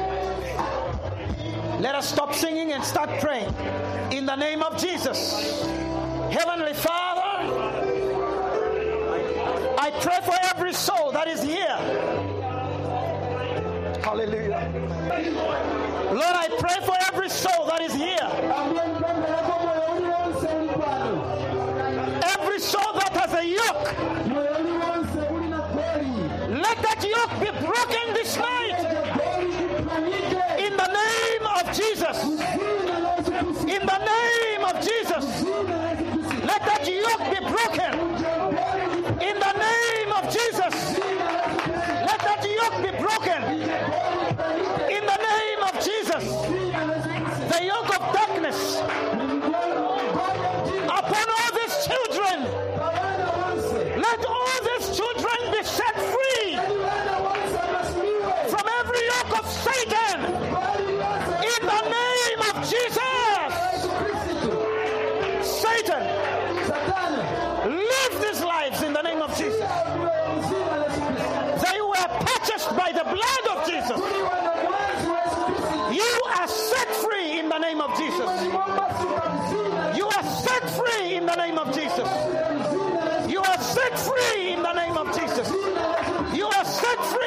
Let us stop singing and start praying. In the name of Jesus. Heavenly Father, I pray for every soul that is here. Hallelujah. Lord, I pray for every soul that is here. Every soul that has a yoke, let that yoke be broken this night. In the name of Jesus. In the name of Jesus. Let that yoke be broken. In the name of Jesus. Let that yoke be broken. In the name of Jesus. The yoke of darkness upon all these children. Let all these children be set free from every yoke of Satan. In the name of Jesus. Satan, live these lives in the name of Jesus. They were purchased by the blood of Jesus. You are set free in the name of Jesus. You are set free in the name of Jesus. You are set free in the name of Jesus. You are set free